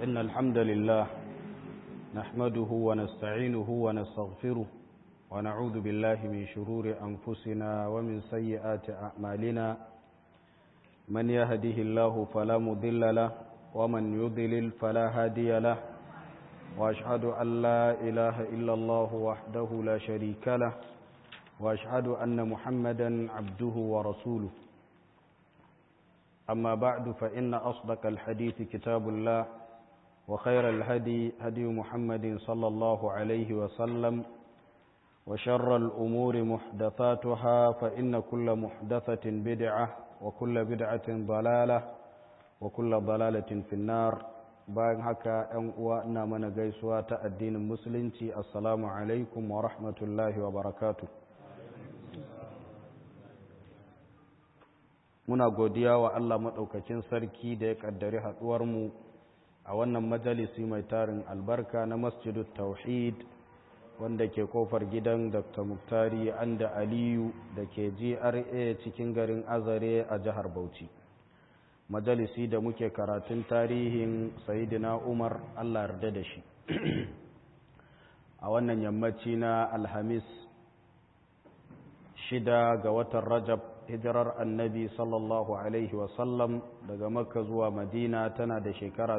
إن الحمد لله نحمده ونستعينه ونستغفره ونعوذ بالله من شرور أنفسنا ومن سيئات أعمالنا من يهده الله فلا مضل له ومن يضلل فلا هادي له وأشهد أن لا إله إلا الله وحده لا شريك له وأشهد أن محمدا عبده ورسوله أما بعد فإن أصدق الحديث كتاب الله وخير الهدي هدي محمد صلى الله عليه وسلم وشر الأمور محدثاتها فإن كل محدثة بدعة وكل بدعة ضلالة وكل ضلالة في النار bayan haka ‘yan uwa ina mana gaisuwa ta addinin musulunci assalamu alaikum wa rahmatullahi wa barakatu muna godiya wa Allah maɗaukacin sarki da ya ƙaddari haɗuwarmu a wannan majalisi mai tarin albarka na masjidu tauhid wanda ke kofar gidan dr muktari anda aliyu da ke gra cikin garin azare a jihar bauchi majalisi da muke karatun tarihin sayidina umar allah yarda da shi a wannan yammaci na alhamis shida ga watan rajab hijirar annabi sallallahu alaihi wasallam daga makka zuwa madina tana da shekara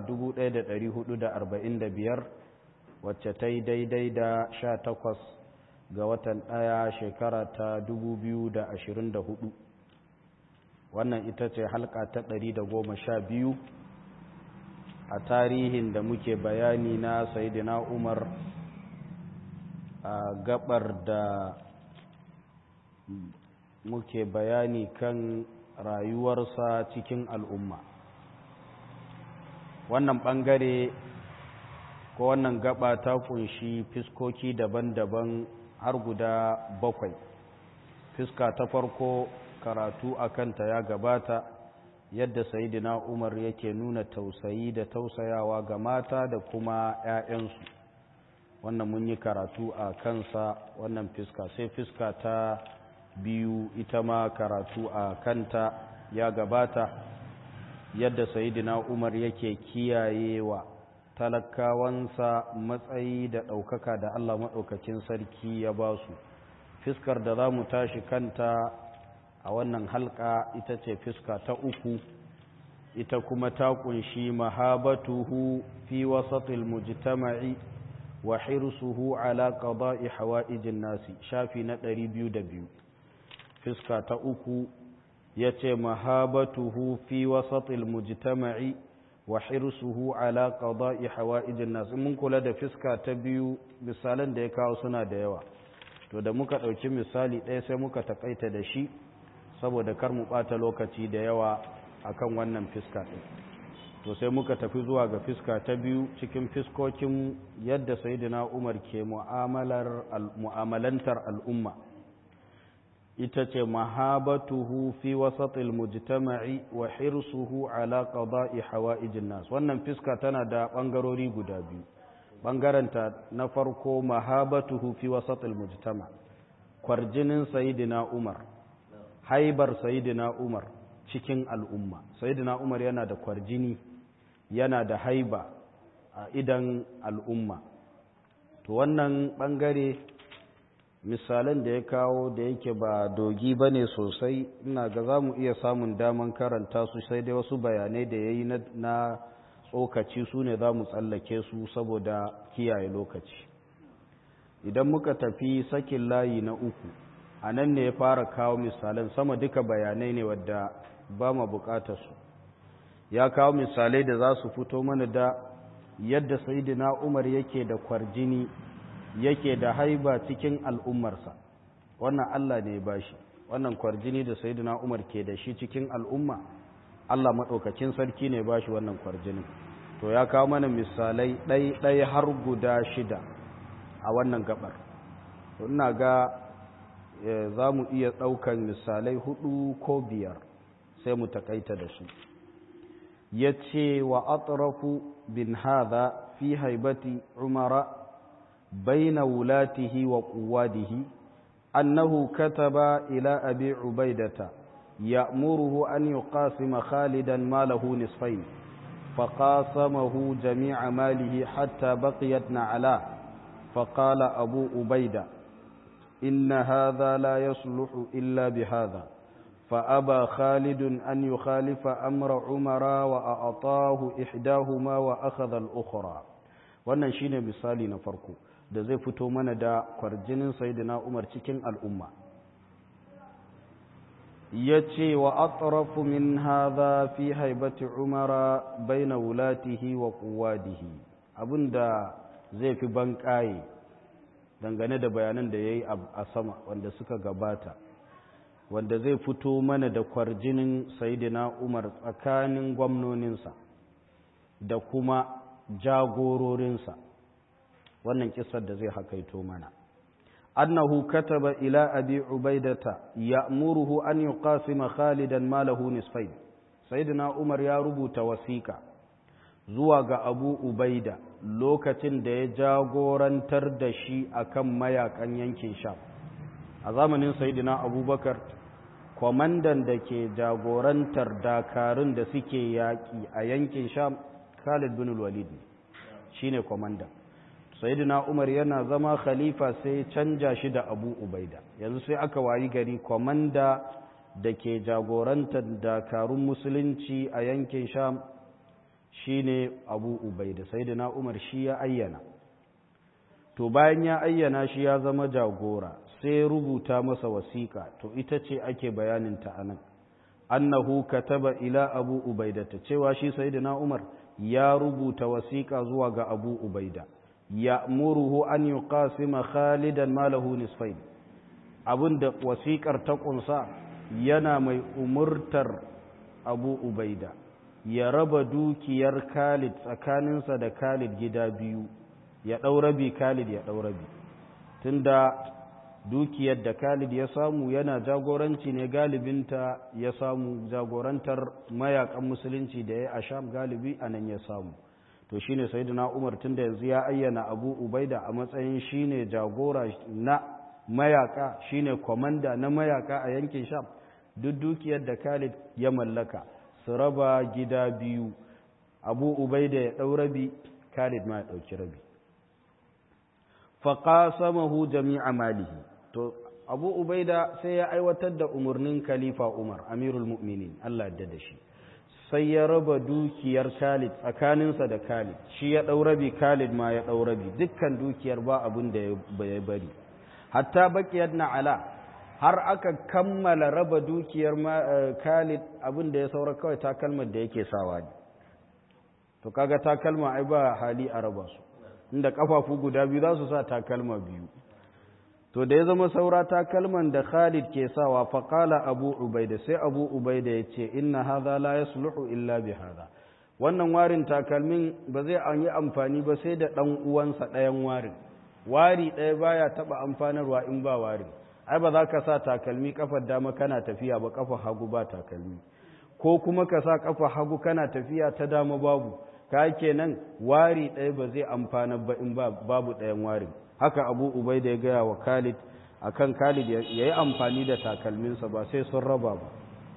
1445 wacce ta yi daidai da 18 ga watan ɗaya shekara ta 2024 wannan ita ce halka ta ɗari da goma sha biyu a tarihin da muke bayani na sayidina umar a gabar da muke bayani kan rayuwarsa cikin al'umma wannan ɓangare ko wannan gaba ta kunshi fiskoki daban-daban har guda bakwai fiska ta farko karatu a kanta ya gabata yadda sayidina umar yake nuna tausayi da tausayawa ga mata da kuma 'ya'yansu wannan mun yi karatu a kansa wannan fiska sai fiska ta biyu ita ma karatu a kanta ya gabata yadda sayidina umar yake kiyayewa talakawansa matsayi da ɗaukaka da allah maɗaukakin sarki ya ba su fiskar da za mu tashi kanta a wannan halka ita ce fiska ta uku ita kuma ta kunshi mahabatuhu fi wasatil mujtama'i wa hirsuhu ala qada'i hawa'ijin nasi shafi na 202 fiska ta uku yace mahabatuhu fi wasatil mujtama'i wa hirsuhu ala qada'i hawa'ijin nasi mun kula da fiska ta biyu misalan da ya kawo suna da yawa to da muka ɗauki misali ɗaya sai muka takaita da shi saboda kar mu ɓata lokaci da yawa akan wannan fiska ɗin to sai muka tafi zuwa ga fiska ta biyu cikin fiskokin yadda sayidina umar ke mu'amalantar al'umma ita ce mahabatuhu fi wasatil mujtama'i wa hirsuhu ala qada'i hawa'ijin nas wannan fiska tana da bangarori guda biyu bangaranta na farko mahabatuhu fi wasatil mujtama kwarjinin sayidina umar haibar sayidina umar cikin al'umma sayidina umar yana da kwarjini yana da haiba a idan al'umma to wannan bangare misalan da ya kawo da yake ba dogi ba ne sosai ina ga za mu iya samun daman karanta su sai dai wasu bayanai da ya yi na tsokaci su ne za mu tsallake su saboda kiyaye lokaci idan muka tafi sakin layi na uku a nan ne ya fara kawo misalan sama duka bayanai ne wadda ba ma bukatar su ya kawo misalai da za su fito mana da yadda sayidina umar yake da kwarjini yake da haiba cikin al'ummarsa wannan allah ne ba shi wannan kwarjini da sayidina umar ke da shi cikin al'umma allah maɗaukacin sarki ne ba shi wannan kwarjini to ya kawo mana misalai ɗai har guda shida a wannan gabar to ina ga za mu iya ɗaukan misalai hudu ko biyar sai mu takaita da su ya ce wa atrafu bin haza fi haibati umara baina wulatihi wa quwadihi annahu kataba ila abi ubaidata ya'muruhu an yuqasima khalidan malahu nisfayn فقاسمه جميع ماله حتى بقيت نعلاه فقال أبو أبيدة إن هذا لا يصلح إلا بهذا فأبى خالد أن يخالف أمر عمر وأعطاه إحداهما وأخذ الأخرى wannan shine misali na farko da zai fito mana da kwarjinin sayyidina Umar cikin al'umma yace wa atrafu min hadha fi haibati Umara baina wulatihi wa quwadihi abinda zai fi banƙaye dangane da bayanan da yayi a sama wanda suka gabata wanda zai fito mana da kwarjinin sayidina umar tsakanin gwamnoninsa da kuma jagororinsa wannan kisar da zai hakaito mana annahu kataba ila abi ubaidata ya'muruhu an yuqasima khalidan malahu nisfain sayidina umar ya rubuta wasiƙa zuwa ga abu ubaida lokacin da ya jagorantar da shi akan mayakan yankin sham a zamanin sayidina abubakar kwamandan da ke jagorantar dakarun da suke yaƙi a yankin sham khalid bin walid ne shi ne kwamandan sayidina umar yana zama khalifa sai canja shi da abu ubaida yanzu sai aka wayi gari kwamanda da ke jagorantar dakarun musulunci a yankin sham shi ne abu ubaida sayidina umar shi ya ayyana to bayan ya ayyana shi ya zama jagora sai rubuta masa wasiƙa to ita ce ake bayaninta a nan annahu kataba ila abu ubaida ta cewa shi sayyidina umar ya rubuta wasiƙa zuwa ga abu ubaida ya muruhu an yuqasima khalidan malahu nisfain abinda wasiƙar ta ƙunsa yana mai umurtar abu ubaida ya raba dukiyar khalid tsakaninsa da khalid gida biyu ya ɗau rabi khalid ya ɗau rabi tunda dukiyar da Khalid ya samu yana jagoranci ne galibinta ya samu jagorantar mayakan musulunci da ya a Sham galibi a nan ya samu to shine sayyidina Umar tunda yanzu ya ayyana Abu Ubaida a matsayin shine jagora na mayaka shine komanda na mayaka a yankin Sham duk dukiyar da Khalid ya mallaka su raba gida biyu Abu Ubaida ya dau rabi Khalid ma ya dauki rabi faqasamahu jami'a malihi to abu ubaida sai ya aiwatar da umarnin khalifa umar amirul mu'minin allah da da shi sai ya raba dukiyar khalid tsakaninsa da khalid shi ya ɗaurabi khalid ma ya ɗaurabi dukkan dukiyar ba abin da ya bari hatta bakiyar na'ala har aka kammala raba dukiyar khalid abin da ya saura kawai takalmar da yake sawa ne to kaga takalma ai ba hali a raba su inda kafafu guda biyu za su sa takalma biyu to da ya zama saura takalman da Khalid ke sawa faƙala Abu Ubaida sai Abu Ubaida ya ce inna hadha la yasluhu illa bi hadha wannan warin takalmin ba zai an yi amfani ba sai da ɗan uwansa ɗayan warin wari ɗaya baya taɓa amfanarwa in ba warin ai ba za ka sa takalmi kafar dama kana tafiya ba kafa hagu ba takalmi ko kuma ka sa kafa hagu kana tafiya ta dama babu ka kenan wari ɗaya ba zai amfana ba in babu ɗayan warin haka abu ubai da ya gaya wa khalid akan khalid ya yi amfani da takalminsa ba sai sun raba ba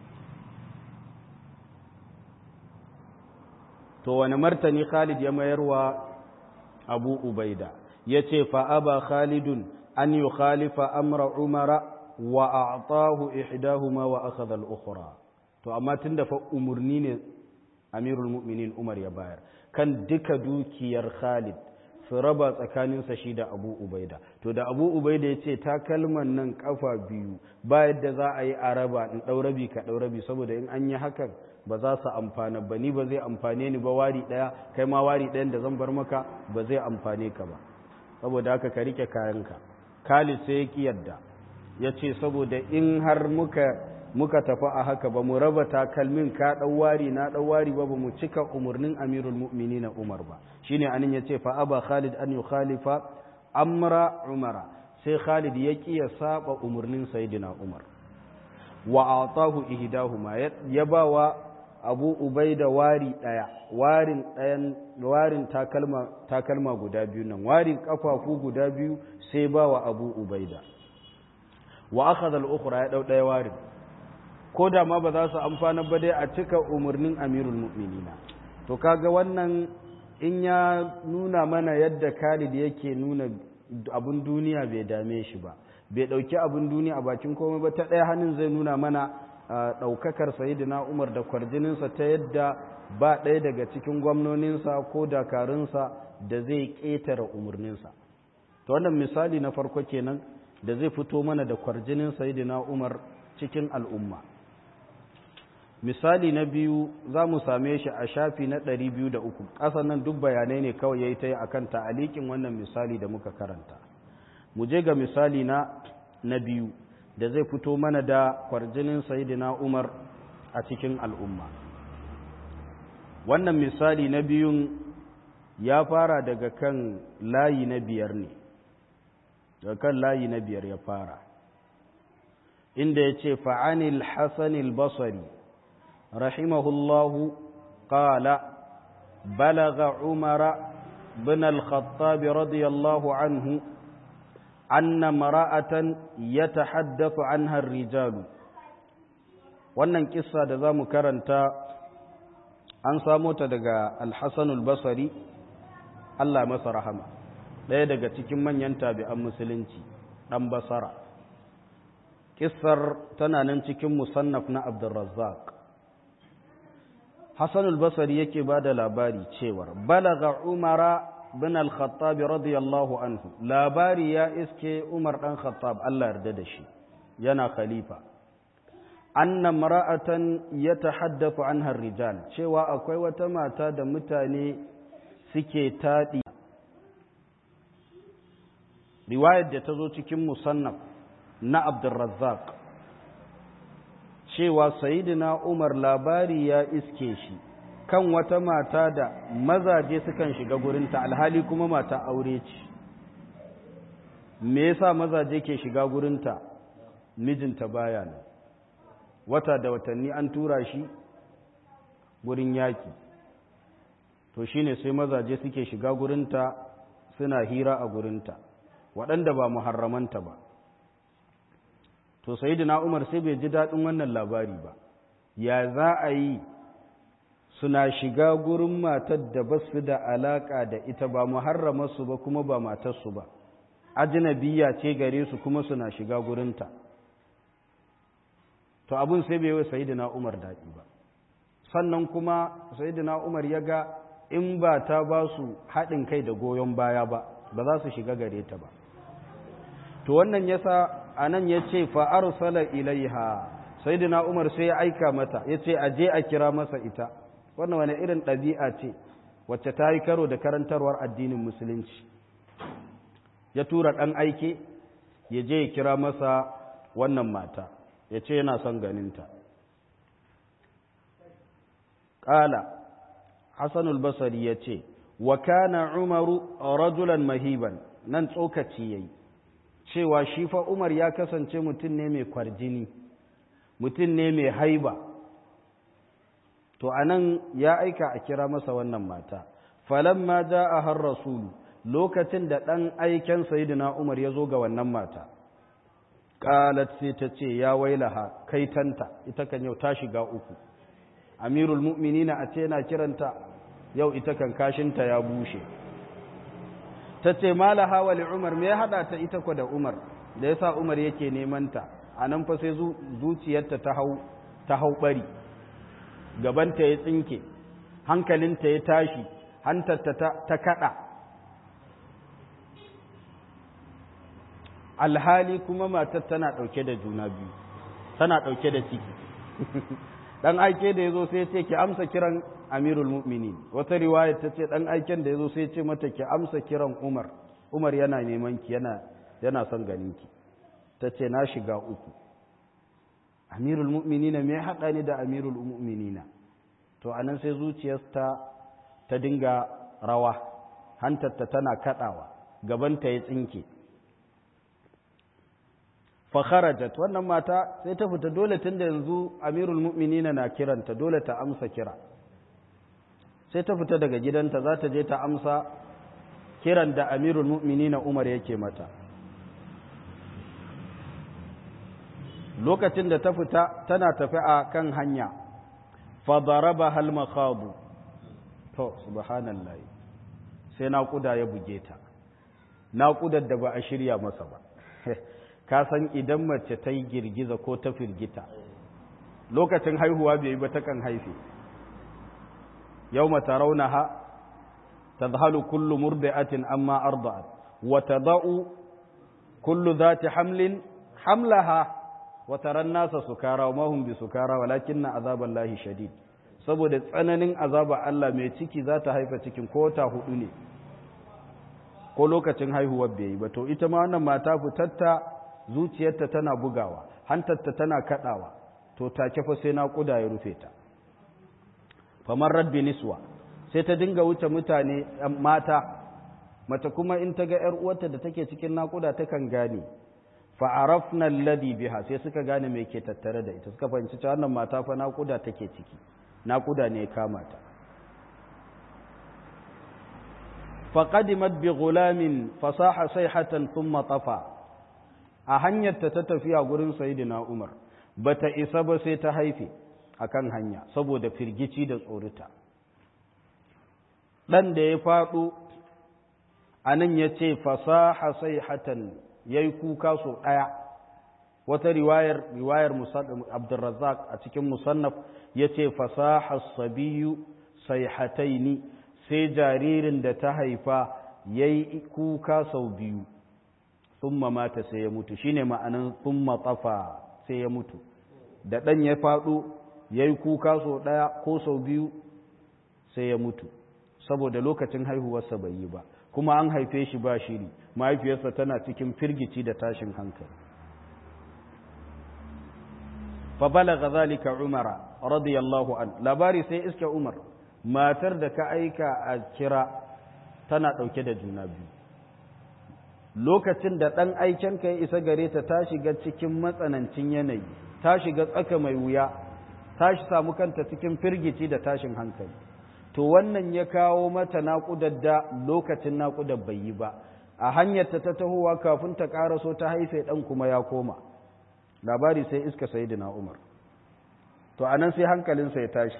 to wani martani khalid ya mayarwa abu ubaida ya ce fa'aba khalidun an yi khalifa amra umara wa a tahu ihdahuma wa akhadha al-ukhra to amma tun da fa umarni ne amirul mu'minin umar ya bayar kan duka dukiyar khalid su raba tsakaninsa shi da abu ubaida to da abu ubaida ya ce takalman nan kafa biyu ba yadda za a yi a raba in ɗaurabi ka ɗaurabi saboda in an yi hakan ba za su amfana ba ni ba zai amfane ni ba wari ɗaya kai ma wari ɗayan da zan bar maka ba zai amfane ka ba saboda haka ka rike kayanka khalid sai ya ki yadda ya ce saboda in har muka muka tafi a haka ba mu raba takalmin ka ɗauwari na ɗauwari ba ba mu cika umarnin amirul mu'mini na umar ba shine anin ya ce fa aba khalid an yi khalifa amra umara sai khalid ya ƙi ya saba umarnin sayidina umar wa atahu ihdahuma ya ba wa abu ubaida wari ɗaya warin ɗayan warin takalma takalma guda biyu nan warin kafafu guda biyu sai ba wa abu ubaida wa akhadha al-ukhra ya dau ɗaya warin ko da ma ba za su amfana ba dai a cika umarnin amirul mu'minina to kaga wannan in ya nuna mana yadda Khalid yake nuna abun duniya bai dame shi ba bai dauki abun duniya a bakin komai ba ta ɗaya hannun zai nuna mana ɗaukakar sayidina Umar da kwarjininsa ta yadda ba ɗaya daga cikin gwamnoninsa ko dakarunsa da zai ƙetare umarninsa to wannan misali na farko kenan da zai fito mana da kwarjinin sayidina Umar cikin al'umma misali na biyu za mu same shi a shafi na ɗari biyu da uku ƙasan nan duk bayanai ne kawai ya yi ta yi a kan ta'alikin wannan misali da muka karanta mu je ga misali na na biyu da zai fito mana da kwarjinin sayidina umar a cikin al'umma wannan misali na biyun ya fara daga kan layi na biyar ne daga kan layi na biyar ya fara inda ya ce fa'anil hassanil basari rahimahullahu ƙala balaga umara bin al-khattab radiyallahu anhu anna mara'atan ya tahaddafu anha rijalu wannan kissa da za mu karanta an samo ta daga al-hassanul basari Allah masa rahama ɗaya daga cikin manyan tabi'an musulunci ɗan basara kissar tana nan cikin musannaf na abdulrazzaq hassan al-basari yake ba da labari cewar balaga umara bin al-khattab radiyallahu anhu labari ya iske umar ɗan khattab Allah yarda da shi yana khalifa anna mara'atan yatahaddathu anha rijal cewa akwai wata mata da mutane suke taɗi riwayar da ta zo cikin musannaf na abdulrazzaq cewa sayidina umar labari ya iske shi kan wata mata da mazaje sukan shiga gurinta alhali kuma mata aure ce me yasa mazaje ke shiga gurinta mijinta baya nan wata da watanni an tura shi gurin yaki to shine sai mazaje suke shiga gurinta suna hira a gurinta waɗanda ba muharramanta ba to sayyidina Umar sai bai ji daɗin wannan labari ba ya za a yi suna shiga gurin matar da ba su da alaƙa da ita ba muharramarsu ba kuma ba matarsu ba ajnabiya ce gare su kuma suna shiga gurinta to abun sai bai yi sayyidina Umar daɗi ba sannan kuma sayyidina Umar ya ga in ba ta ba su haɗin kai da goyon baya ba ba za su shiga gare ta ba to wannan yasa anan ya ce fa arsala ilaiha sayyidina Umar sai ya aika mata ya ce a je a kira masa ita wannan wani irin ɗabi'a ce wacce ta yi karo da karantarwar addinin musulunci ya tura ɗan aike ya je ya kira masa wannan mata ya ce yana son ganinta ƙala hassanul basari ya ce wa kana umaru rajulan mahiban nan tsokaci ya yi cewa shi fa umar ya kasance mutum ne mai kwarjini mutum ne mai haiba to anan ya aika a kira masa wannan mata falamma a har rasulu lokacin da ɗan aiken sayidina umar ya zo ga wannan mata qalat sai ta ce ya wailaha kaitanta ita kan yau ta shiga uku amirul mu'minina a ce na kiranta yau ita kan kashinta ya bushe ta ce malaha wa umar me ya hada ta ita ko da umar da yasa umar yake neman ta anan fa sai zuciyarta ta hau ta hau bari gabanta ya tsinke hankalinta ya tashi hantarta ta kada alhali kuma matar tana ɗauke da juna biyu tana ɗauke da ciki ɗan aike da ya zo sai ce ki amsa kiran amirul mu'minin wata riwaya ta ce ɗan aiken da ya zo sai ce mata ki amsa kiran umar umar yana neman ki yana yana son ganin ki ta ce na shiga uku amirul mu'minina me haɗa ni da amirul mu'minina to anan sai zuciyarta ta dinga rawa hantarta tana kaɗawa gabanta ya tsinke fakharajat wannan mata sai ta fita dole tunda yanzu amirul mu'minina na kiranta dole ta amsa kira sai ta fita daga gidanta za ta je ta amsa kiran da amirul mu'minina umar yake mata lokacin da ta fita tana tafi a kan hanya fadaraba hal makhadu to subhanallah sai naƙuda ya buge ta naƙudar da ba a shirya masa ba ka san idan mace ta yi girgiza ko ta firgita lokacin haihuwa bai yi ba ta kan haife yau mata raunaha ta zahalu kullu murdi'atin amma arda'at wa tada'u kullu zati hamlin hamlaha wa taran nasa sukara wa mahum bi sukara walakinna azaballahi shadid saboda tsananin azaba Allah mai ciki za ta haifa cikin ko ta hudu ne ko lokacin haihuwar bai yi ba to ita ma wannan mata fitatta zuciyarta tana bugawa hantarta tana kadawa to take fa sai naƙuda ya rufe ta famar rabbi niswa sai ta dinga wuce mutane mata mata kuma in ta ga 'yar uwarta da take cikin naƙuda takan gane fa'arafna alladhi biha sai suka gane me ke tattare da ita suka fahimci cewa wannan mata fa naƙuda take ciki naƙuda ne ya kama ta faqadimat bi ghulamin fasaha sayhatan thumma tafa a hanyarta ta tafiya gurin sayyidina Umar bata isa ba sai ta haife akan hanya saboda firgici da tsorita dan da ya faɗo anan yace fasaha sayhatan yayi kuka so daya wata riwayar riwayar Abdurrazzaq a cikin musannaf yace fasaha sabiyu sayhataini sai jaririn da ta haifa yayi kuka sau biyu thumma mata sai ya mutu shine ma'anan thumma tafa sai ya mutu da dan ya fado yayi kuka sau daya ko sau biyu sai ya mutu saboda lokacin haihuwarsa bai yi ba kuma an haife shi ba shiri mahaifiyarsa tana cikin firgici da tashin hankali fa balagha zalika umara radiyallahu an labari sai iska umar matar da ka aika a kira tana dauke da juna biyu lokacin da dan aiken ka ya isa gare ta ta shiga cikin matsanancin yanayi ta shiga tsaka mai wuya ta shi samu kanta cikin firgici da tashin hankali to wannan ya kawo mata naƙudar da lokacin naƙudar bai yi ba a hanyarta ta tahowa kafin ta ƙaraso ta haife ɗan kuma ya koma labari sai iska sayidina umar to anan sai hankalinsa ya tashi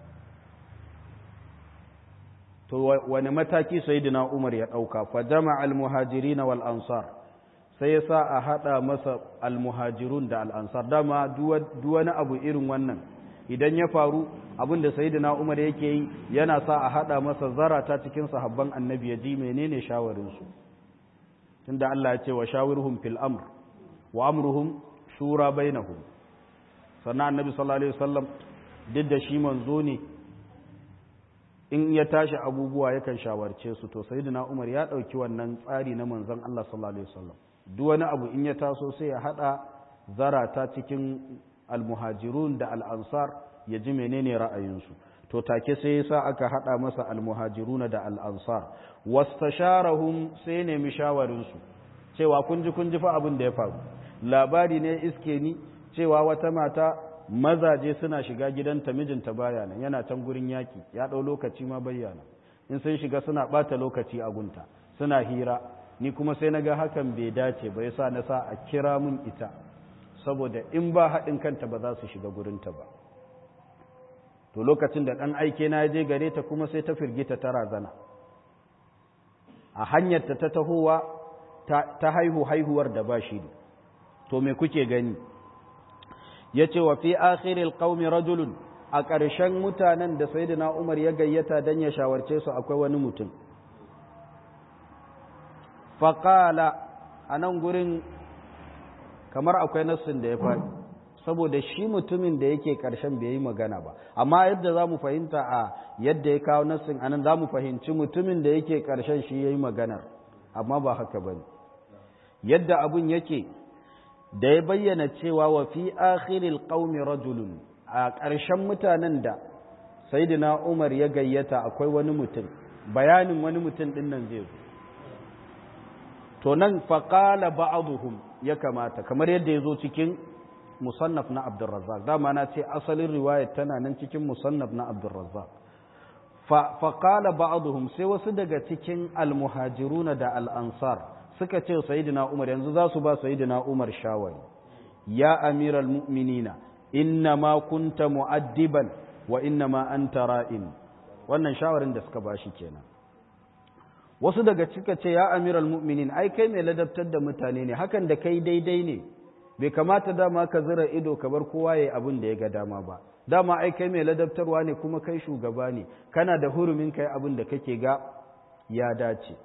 to wani mataki sayidina umar ya ɗauka fa jama almuhajirin wal ansar sai ya sa a haɗa masa almuhajirun da al'ansar dama duwani abu irin wannan idan ya faru abin da sayyidina Umar yake yi yana sa a hada masa zarata cikin sahabban annabi ya ji menene shawarin su tunda Allah ya ce wa shawirhum fil amr wa amruhum shura bainahum sannan annabi sallallahu alaihi wasallam duk da shi manzo ne in ya tashi abubuwa yakan shawarce su to sayyidina Umar ya dauki wannan tsari na manzon Allah sallallahu alaihi wasallam duk wani abu in ya taso sai ya hada zarata cikin almuhajirun da al'ansar ya ji menene ra'ayinsu to take sai sa aka haɗa masa almuhajirun da al'ansar wastasharahum sai nemi shawarinsu cewa kun ji kun ji fa abin da ya faru labari ne iske ni cewa wata mata mazaje suna shiga gidanta mijinta baya nan yana can gurin yaki ya ɗau lokaci ma bayyana in sun shiga suna ɓata lokaci a gunta suna hira ni kuma sai na ga hakan bai dace ba yasa na sa a kira mun ita saboda in ba haɗin kanta ba za su shiga gurinta ba to lokacin da ɗan aike na je gare ta kuma sai ta firgita ta razana a hanyarta ta tahowa ta haihu haihuwar da ba shi to me kuke gani ya ce wa fi akhiril qaumi rajulun a ƙarshen mutanen da sayyidina umar ya gayyata don ya shawarce su akwai wani mutum faƙala a nan gurin kamar akwai nassin da ya faɗi saboda shi mutumin da yake ƙarshen bai yi magana ba amma yadda za mu fahimta a yadda ya kawo nassin anan za mu fahimci mutumin da yake ƙarshen shi ya yi maganar amma ba haka ba ne yadda abun yake da ya bayyana cewa wa fi akhiril qaumi rajulun a ƙarshen mutanen da sayyidina umar ya gayyata akwai wani mutum bayanin wani mutum ɗin nan zai zo to nan faƙala ba'aduhum ya kamata kamar yadda ya zo cikin musannaf na abdurrazzaq dama na ce asalin riwayat tana nan cikin musannaf na abdurrazzaq faƙala ba'aduhum sai wasu daga cikin almuhajiruna da al'ansar suka ce sayidina umar yanzu za su ba sayidina umar shawari ya amiral mu'minina inna ma kunta mu'addiban wa inna ma anta ra'in wannan shawarin da suka bashi kenan wasu daga cika ce ya amiral mu'minin ai kai mai ladabtar da mutane ne hakan da kai daidai ne bai kamata dama ka zira ido ka bar kowa yayi abin da ya ga dama ba dama ai kai mai ladabtarwa ne kuma kai shugaba ne kana da hurumin kai abin da kake ga ya dace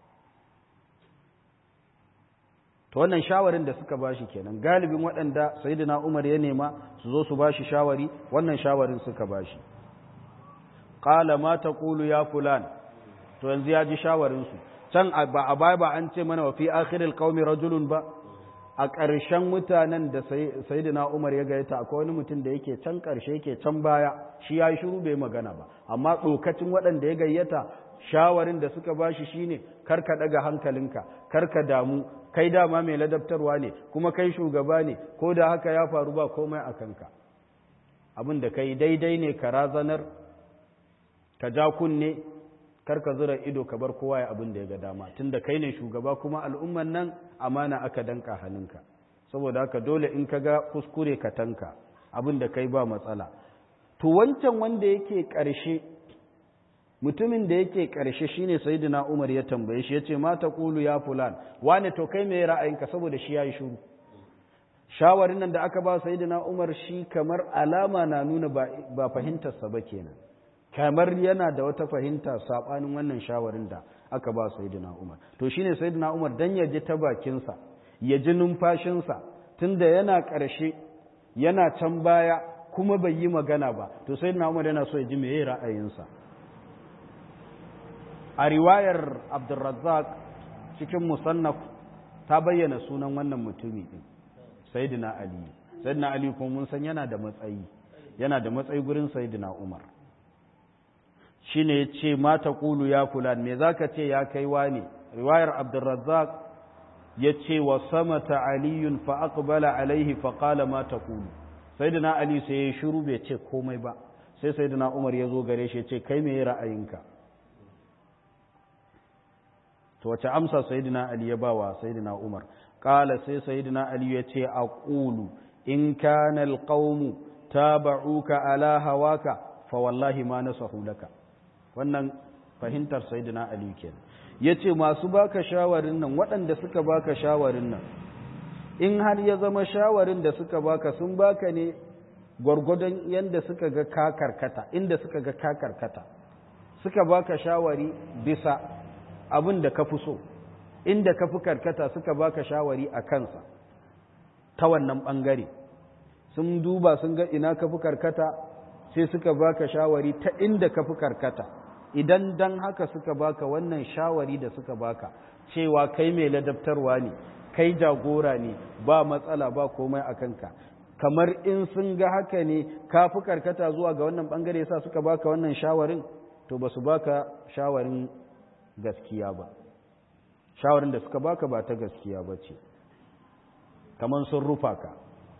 to wannan shawarin da suka bashi kenan galibin waɗanda sayyidina Umar ya nema su zo su bashi shawari wannan shawarin suka bashi qala ma taqulu ya fulan to yanzu ya ji shawarin su can ba a baya ba an ce mana wa fi akhiril qaumi rajulun ba a ƙarshen mutanen da sayyidina Umar ya gayyata akwai wani mutum da yake can ƙarshe yake can baya shi ya shiru bai magana ba amma dokacin waɗanda ya gayyata shawarin da suka bashi shine karka daga hankalinka karka damu kai dama mai ladabtarwa ne kuma kai shugaba ne ko da haka ya faru ba komai a kanka abin da kai daidai ne ka razanar ka ja kunne karka zura ido ka bar kowa ya abin da ya ga dama tunda kai ne shugaba kuma al'umman nan amana aka danka hannunka saboda haka dole in ka ga kuskure ka tanka abin da kai ba matsala to wancan wanda yake ƙarshe mutumin da yake ƙarshe shine sayyidina Umar ya tambaye shi yace ma taqulu ya fulan wane to kai me ra'ayinka saboda shi yayi shiru shawarin nan da aka ba sayyidina Umar shi kamar alama na nuna ba, ba fahimtar sa ba kenan kamar yana da wata fahimta sabanin wannan shawarin da aka ba sayyidina Umar to shine sayyidina Umar dan ya ji ta bakin sa ya ji numfashin sa tunda yana ƙarshe yana can baya kuma bai yi magana ba to sayyidina Umar yana so ya ji meye ra'ayinsa a riwayar abdulrazzaq cikin musannaf ta bayyana sunan wannan mutumi din sayyidina ali sayyidina ali kuma mun san yana da matsayi yana da matsayi gurin sayyidina umar shine yace ma taqulu ya fulan me zaka ce ya kai wani riwayar abdulrazzaq yace wa samata aliyun fa aqbala alaihi fa qala ma taqulu sayyidina ali sai ya shiru bai ce komai ba sai sayyidina umar ya zo gare shi ya ce kai me ra'ayinka to wace amsa sayyidina ali ya bawa sayyidina umar qala sai sayyidina ali ya ce aqulu in kana alqawmu taba'uka ala hawaka fa wallahi ma nasahu laka wannan fahimtar sayyidina ali kenan yace masu baka shawarin nan waɗanda suka baka shawarin nan in har ya zama shawarin da suka baka sun baka ne gwargwadon yanda suka ga ka karkata inda suka ga ka karkata suka baka shawari bisa abin da ka fi so inda ka fi karkata suka baka shawari a kansa ta wannan ɓangare sun duba sun ga ina ka fi karkata sai suka baka shawari ta inda ka fi karkata idan dan haka suka baka wannan shawari da suka baka cewa kai mai ladabtarwa ne kai jagora ne ba matsala ba komai a kanka kamar in sun ga haka ne ka fi karkata zuwa ga wannan ɓangare sa suka baka wannan shawarin to ba su baka shawarin gaskiya ba shawarin da suka baka ba ta gaskiya ba ce kamar sun rufa ka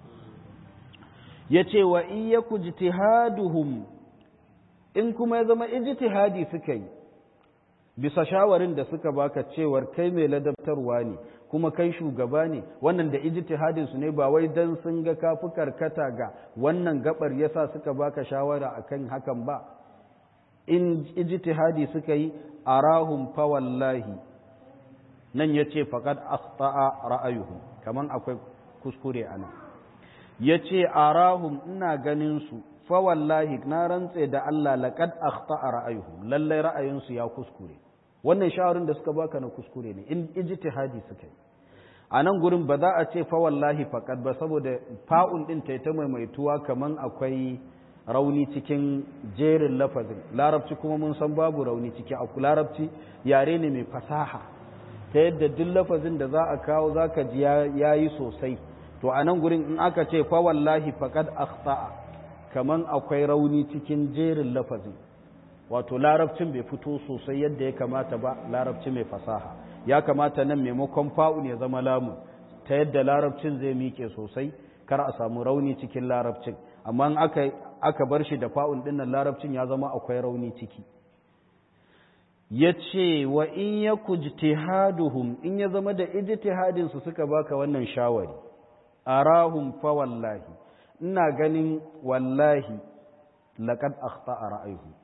ya ce wa iya ku jitihaduhum in kuma ya zama ijtihadi suka yi bisa shawarin da suka baka cewar kai mai ladabtarwa ne kuma kai shugaba ne wannan da ijtihadin su ne ba wai dan sun ga kafi karkata ga wannan gabar yasa suka baka shawara akan hakan ba in ijtihadi suka yi arahum fa wallahi nan yace faqad akhta'a ra'ayuhum kaman akwai kuskure ana yace arahum ina ganin su fa wallahi na rantse da Allah laqad akhta'a ra'ayuhum lalle ra'ayinsu ya kuskure wannan shawarin da suka baka na kuskure ne in ijtihadi suka yi a nan gurin ba za a ce fa wallahi faqad ba saboda fa'un din ta ta maimaituwa kaman akwai rauni cikin jerin lafazin larabci kuma mun san babu rauni ciki a larabci yare ne mai fasaha ta yadda duk lafazin da za a kawo za ka ji ya yi sosai to a nan gurin in aka ce fa wallahi faqad akhta'a kaman akwai rauni cikin jerin lafazin wato larabcin bai fito sosai yadda ya kamata ba larabci mai fasaha ya kamata nan maimakon fa'un ya zama lamu ta yadda larabcin zai miƙe sosai kar a samu rauni cikin larabcin amma in aka aka bar shi da fa'un dinnan larabcin ya zama akwai rauni ciki ya ce wa in ya kujtihaduhum in ya zama da ijtihadin su suka baka wannan shawari arahum fa wallahi ina ganin wallahi laqad akhta'a ra'ayuhu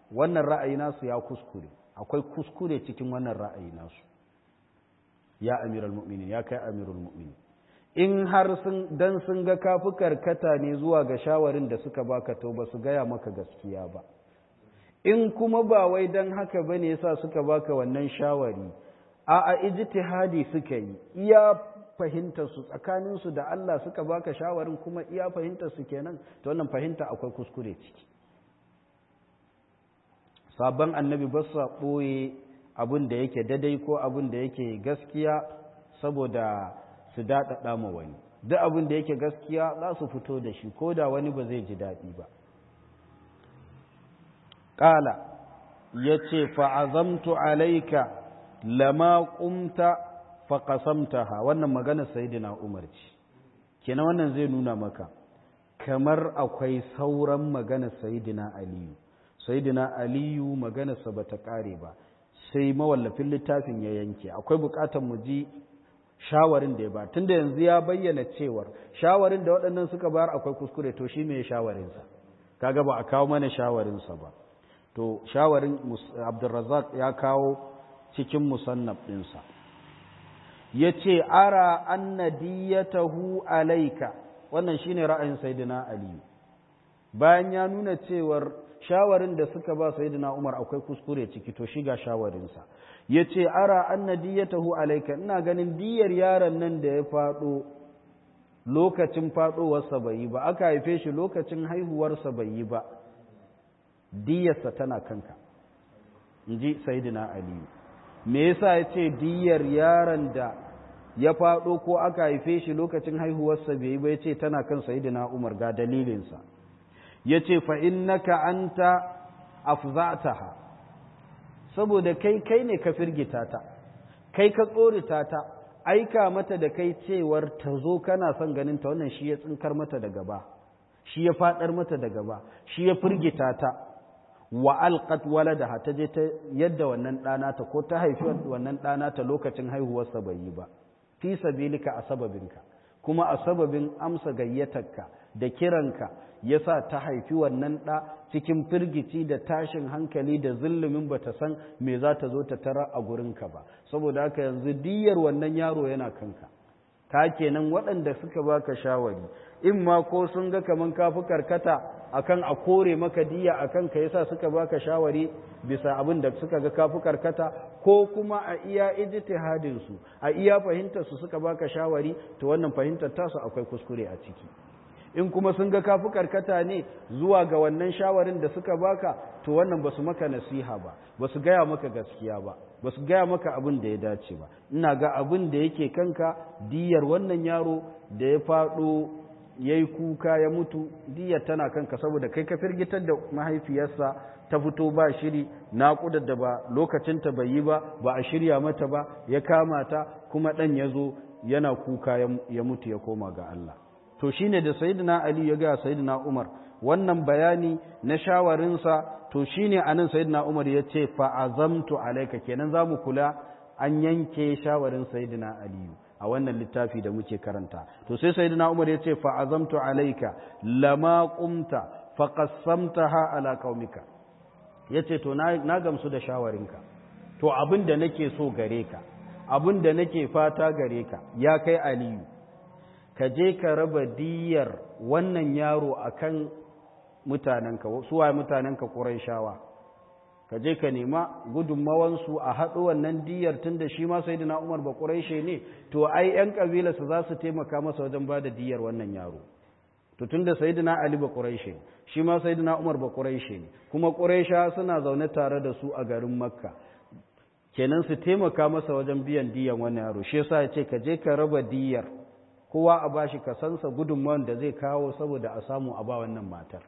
wannan ra'ayi nasu ya kuskure akwai kuskure cikin wannan ra'ayi nasu ya amiral mu'minin ya kai amirul mu'minin in har sun dan sun ga kafi karkata ne zuwa ga shawarin da suka baka to ba su gaya maka gaskiya ba in kuma ba wai dan haka bane yasa suka baka wannan shawari a a ijtihadi suka yi iya fahimtar su tsakanin su da Allah suka baka shawarin kuma iya fahimtar su kenan to wannan fahimta akwai kuskure ciki sabon annabi ba sa ɓoye abin da yake dadai ko abin da yake gaskiya saboda su daɗaɗa ma wani duk abin da yake gaskiya za su fito da shi ko da wani ba zai ji daɗi ba ƙala ya ce fa'azamtu alaika lama ƙumta faƙasamtaha wannan magana sayidina umar ce kenan wannan zai nuna maka kamar akwai sauran magana sayidina aliyu sayidina aliyu maganarsa ba ta ƙare ba sai mawallafin littafin ya yanke akwai buƙatar mu ji shawarin da ya ba tunda yanzu ya bayyana cewar shawarin da waɗannan suka bayar akwai kuskure to shi mai shawarinsa kaga ba a kawo mana shawarinsa ba to shawarin abdulrazak ya kawo cikin musannaf ɗinsa ya ce ara anna diyatahu alaika wannan shine ra'ayin sayyidina aliyu bayan ya nuna cewar shawarin da suka ba sayyidina Umar akwai kuskure ciki to shiga shawarinsa yace ara anna diyatahu alayka ina ganin diyar yaron nan da ya fado lokacin fadowarsa bai yi ba aka haife shi lokacin haihuwarsa bai yi ba diyarsa tana kanka inji sayyidina Ali me yasa yace diyar yaron da ya fado ko aka haife shi lokacin haihuwarsa bai yi ba yace tana kan sayyidina Umar ga dalilinsa ya ce fa'innaka an ta afzataha saboda kai kai ne ka firgita ta kai ka tsorita ta aika mata da kai cewar ta zo kana son ganin ta wannan shi ya tsinkar mata da gaba shi ya fadar mata da gaba shi ya firgita ta wa alqat waladaha ta je ta yadda wannan ɗana ta ko ta haifi wannan ɗana ta lokacin haihuwarsa bai yi ba fi sabilika a sababinka kuma a sababin amsa gayyatarka da kiranka ya sa ta haifi wannan ɗa cikin firgici da tashin hankali da zillumin ba ta san me za ta zo ta tara a gurinka ba saboda haka yanzu diyar wannan yaro yana kanka ka kenan waɗanda suka baka shawari in ma ko sun ga kaman kafi karkata akan a kore maka diya akan ka yasa suka baka shawari bisa abin da suka ga kafi karkata ko kuma a iya ijtihadin su a iya fahimtar su suka baka shawari to wannan fahimtar tasu akwai kuskure a ciki in kuma sun ga kafi karkata ne zuwa ga wannan shawarin da suka baka to wannan basu maka nasiha ba basu gaya maka gaskiya ba basu gaya maka abin da ya dace ba ina ga abin da yake kanka diyar wannan yaro da ya faɗo ya yi kuka ya mutu diyar tana kanka saboda kai ka firgitar da mahaifiyarsa ta fito ba shiri naƙudar da ba lokacinta bai yi ba ba a shirya mata ba ya kama ta kuma ɗan ya zo yana kuka ya mutu ya koma ga Allah to shine da sayyidina Ali ya ga sayyidina Umar wannan bayani na shawarinsa to shine anan sayyidina Umar ya ce fa azamtu alayka kenan zamu kula an yanke shawarin sayyidina Ali a wannan littafi da muke karanta to sai sayyidina Umar ya ce fa azamtu alayka lama qumta fa qassamtaha ala qaumika yace to na gamsu da shawarinka to abin da nake so gare ka abin da nake fata gare ka ya kai Aliyu ka je ka raba diyar wannan yaro akan mutanenka suwa mutanenka ƙuraishawa ka je ka nema gudunmawansu a haɗo wannan diyar tun da shi ma sai da umar ba ƙuraishe ne to ai 'yan ƙabilarsa za su taimaka masa wajen ba da diyar wannan yaro to tun da sai ali ba ƙuraishe shi ma sai umar ba ƙuraishe ne kuma ƙuraisha suna zaune tare da su a garin makka kenan su taimaka masa wajen biyan diyan wannan yaro shi yasa ya ce ka je ka raba diyar kowa a bashi kasansa gudunmawar da zai kawo saboda a samu a ba wannan matar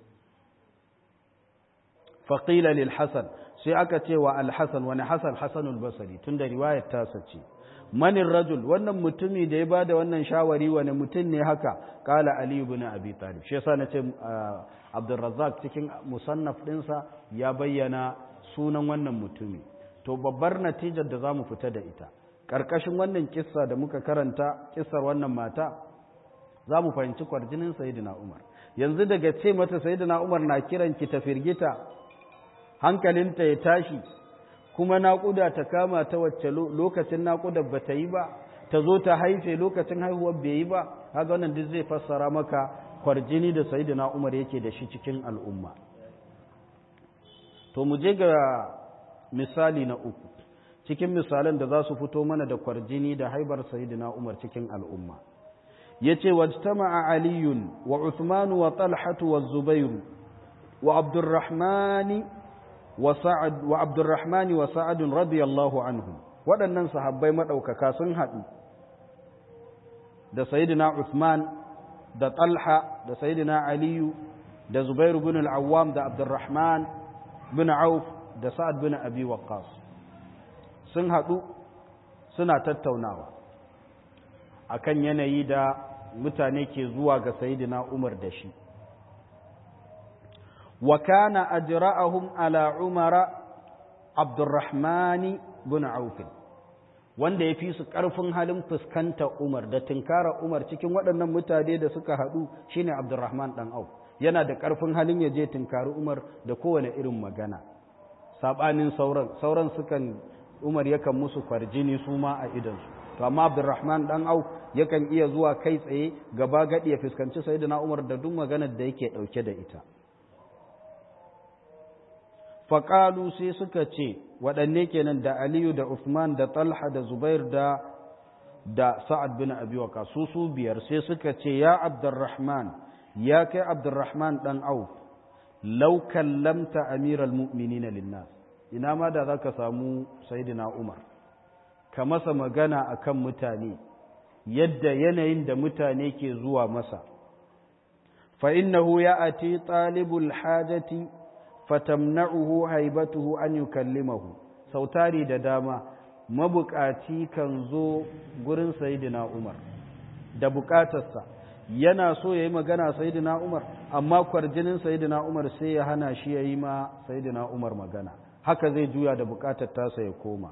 faƙila lil hasan sai aka ce wa alhassan wani hasan hasanul basari tun da riwayar tasa ce manin rajul wannan mutumi da ya bada wannan shawari wani mutum ne haka kala ali ibn abi talib shi yasa nace abdurrazzaq cikin musannaf dinsa ya bayyana sunan wannan mutumi to babbar natijar da zamu fita da ita karkashin wannan kissa da muka karanta kissar wannan mata zamu fahimci kwarjinin sayyidina umar yanzu daga ce mata sayyidina umar na kiran ki ta firgita hankalinta ya tashi kuma naƙuda ta kama ta wacce lokacin naƙudar ba ta yi ba ta zo ta haife lokacin haihuwar bai yi ba haka wannan duk zai fassara maka kwarjini da sayidina umar yake da shi cikin al'umma to mu je ga misali na uku cikin misalan da za su fito mana da kwarjini da haibar sayidina umar cikin al'umma ya ce wajtama'a aliyun wa uthmanu wa talhatu wa zubairu wa abdurrahmani wa sa'ad wa abdurrahmani wa sa'adun radiyallahu anhum waɗannan sahabbai maɗaukaka sun haɗu da sayidina uthman da talha da sayidina aliyu da zubairu bin al'awwam da abdurrahman bin auf da sa'ad bin abi waqqas sun haɗu suna tattaunawa akan yanayi da mutane ke zuwa ga sayidina umar da shi wa kana ajra'ahum ala umara abdurrahmani bin auf wanda ya fi su ƙarfin halin fuskanta umar da tinkara umar cikin waɗannan mutane da suka haɗu shine abdurrahman ɗan auf yana da ƙarfin halin ya je tinkari umar da kowane irin magana saɓanin sauran sauran sukan umar yakan musu kwarjini su ma a idansu to amma abdurrahman ɗan auf yakan iya zuwa kai tsaye gaba gaɗi ya fuskanci sayyidina umar da duk maganar da yake ɗauke da ita faƙalu sai suka ce waɗanne kenan da aliyu da Uthman da talha da zubair da da sa'ad bin abi waka su su biyar sai suka ce ya abdurrahman ya kai abdurrahman ɗan auf lau kallamta amiral mu'minina linnas ina ma da za ka samu saidina umar ka masa magana akan mutane yadda yanayin da mutane ke zuwa masa fa innahu ya ati talibul hajati fatamna'uhu haibatuhu an yukallimahu sautari da dama mabukaci kan zo gurin sayyidina Umar da bukatarsa yana so yayi magana sayyidina Umar amma kwarjinin sayyidina Umar sai ya hana shi yayi ma sayyidina Umar magana haka zai juya da bukatar tasa ya koma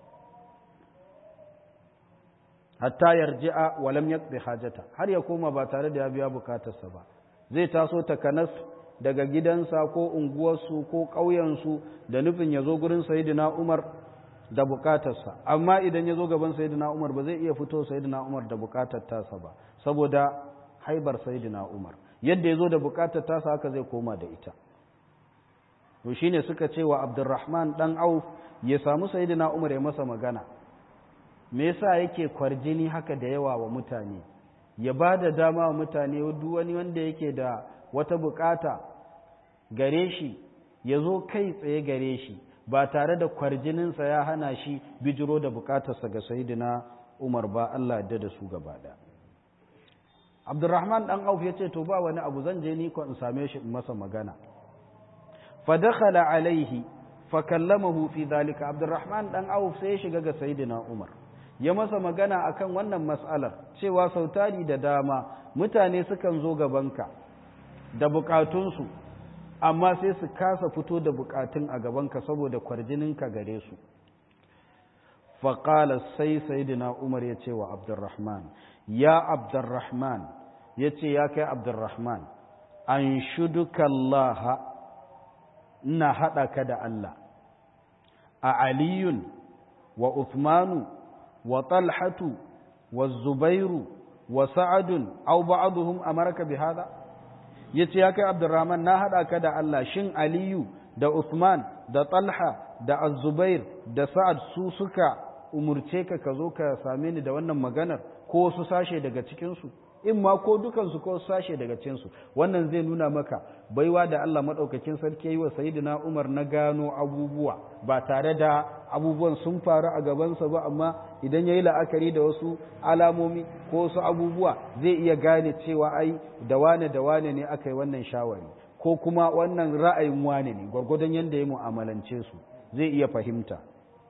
hatta yarji'a wa lam yaqdi hajata har ya koma ba tare da ya biya bukatarsa ba zai taso takanas daga gidansa ko unguwarsu ko ƙauyensu da nufin ya zo gurin sayidina umar da bukatarsa amma idan ya zo gaban sayidina umar ba zai iya fito sayidina umar da bukatar tasa ba saboda haibar sayidina umar yadda ya zo da bukatar tasa haka zai koma da ita to shine suka ce wa abdurrahman dan auf ya samu sayidina umar ya masa magana me yasa yake kwarjini haka da yawa wa mutane ya ba da dama wa mutane duk wani wanda yake da wata bukata gare shi ya zo kai tsaye gare shi ba tare da kwarjininsa ya hana shi bijiro da bukatarsa ga sayidina umar ba Allah da da su gaba da abdurrahman dan auf ya ce to ba wani abu zan je ni ko in same shi in masa magana fa dakhala alaihi fa kallamahu fi dalika abdurrahman dan auf sai ya shiga ga sayidina umar ya masa magana akan wannan mas'alar cewa sautari da dama mutane sukan zo gabanka da bukatunsu amma sai su kasa fito da bukatun a gabanka saboda kwarjininka gare su faƙala sai sayidina umar ya ce wa abdurrahman ya abdurrahman ya ce ya kai abdurrahman an shuduka Allah ina haɗa ka da Allah a aliyun wa uthmanu wa talhatu wa zubairu wa sa'adun au ba'aduhum amarka bi hada ya ce ya kai abdurrahman na haɗa ka da Allah shin aliyu da Uthman da talha da azubair da sa'ad su suka umurce ka ka zo ka same ni da wannan maganar ko su sashe daga cikinsu in ma ko dukansu ko sashe daga cikinsu wannan zai nuna maka baiwa da Allah maɗaukakin sarki yi wa sayidina Umar na gano abubuwa ba tare da abubuwan sun faru a gabansa ba amma idan ya yi la'akari da wasu alamomi ko wasu abubuwa zai iya gane cewa ai da wane da wane ne aka yi wannan shawari ko kuma wannan ra'ayin wane ne gwargwadon yadda ya mu'amalance su zai iya fahimta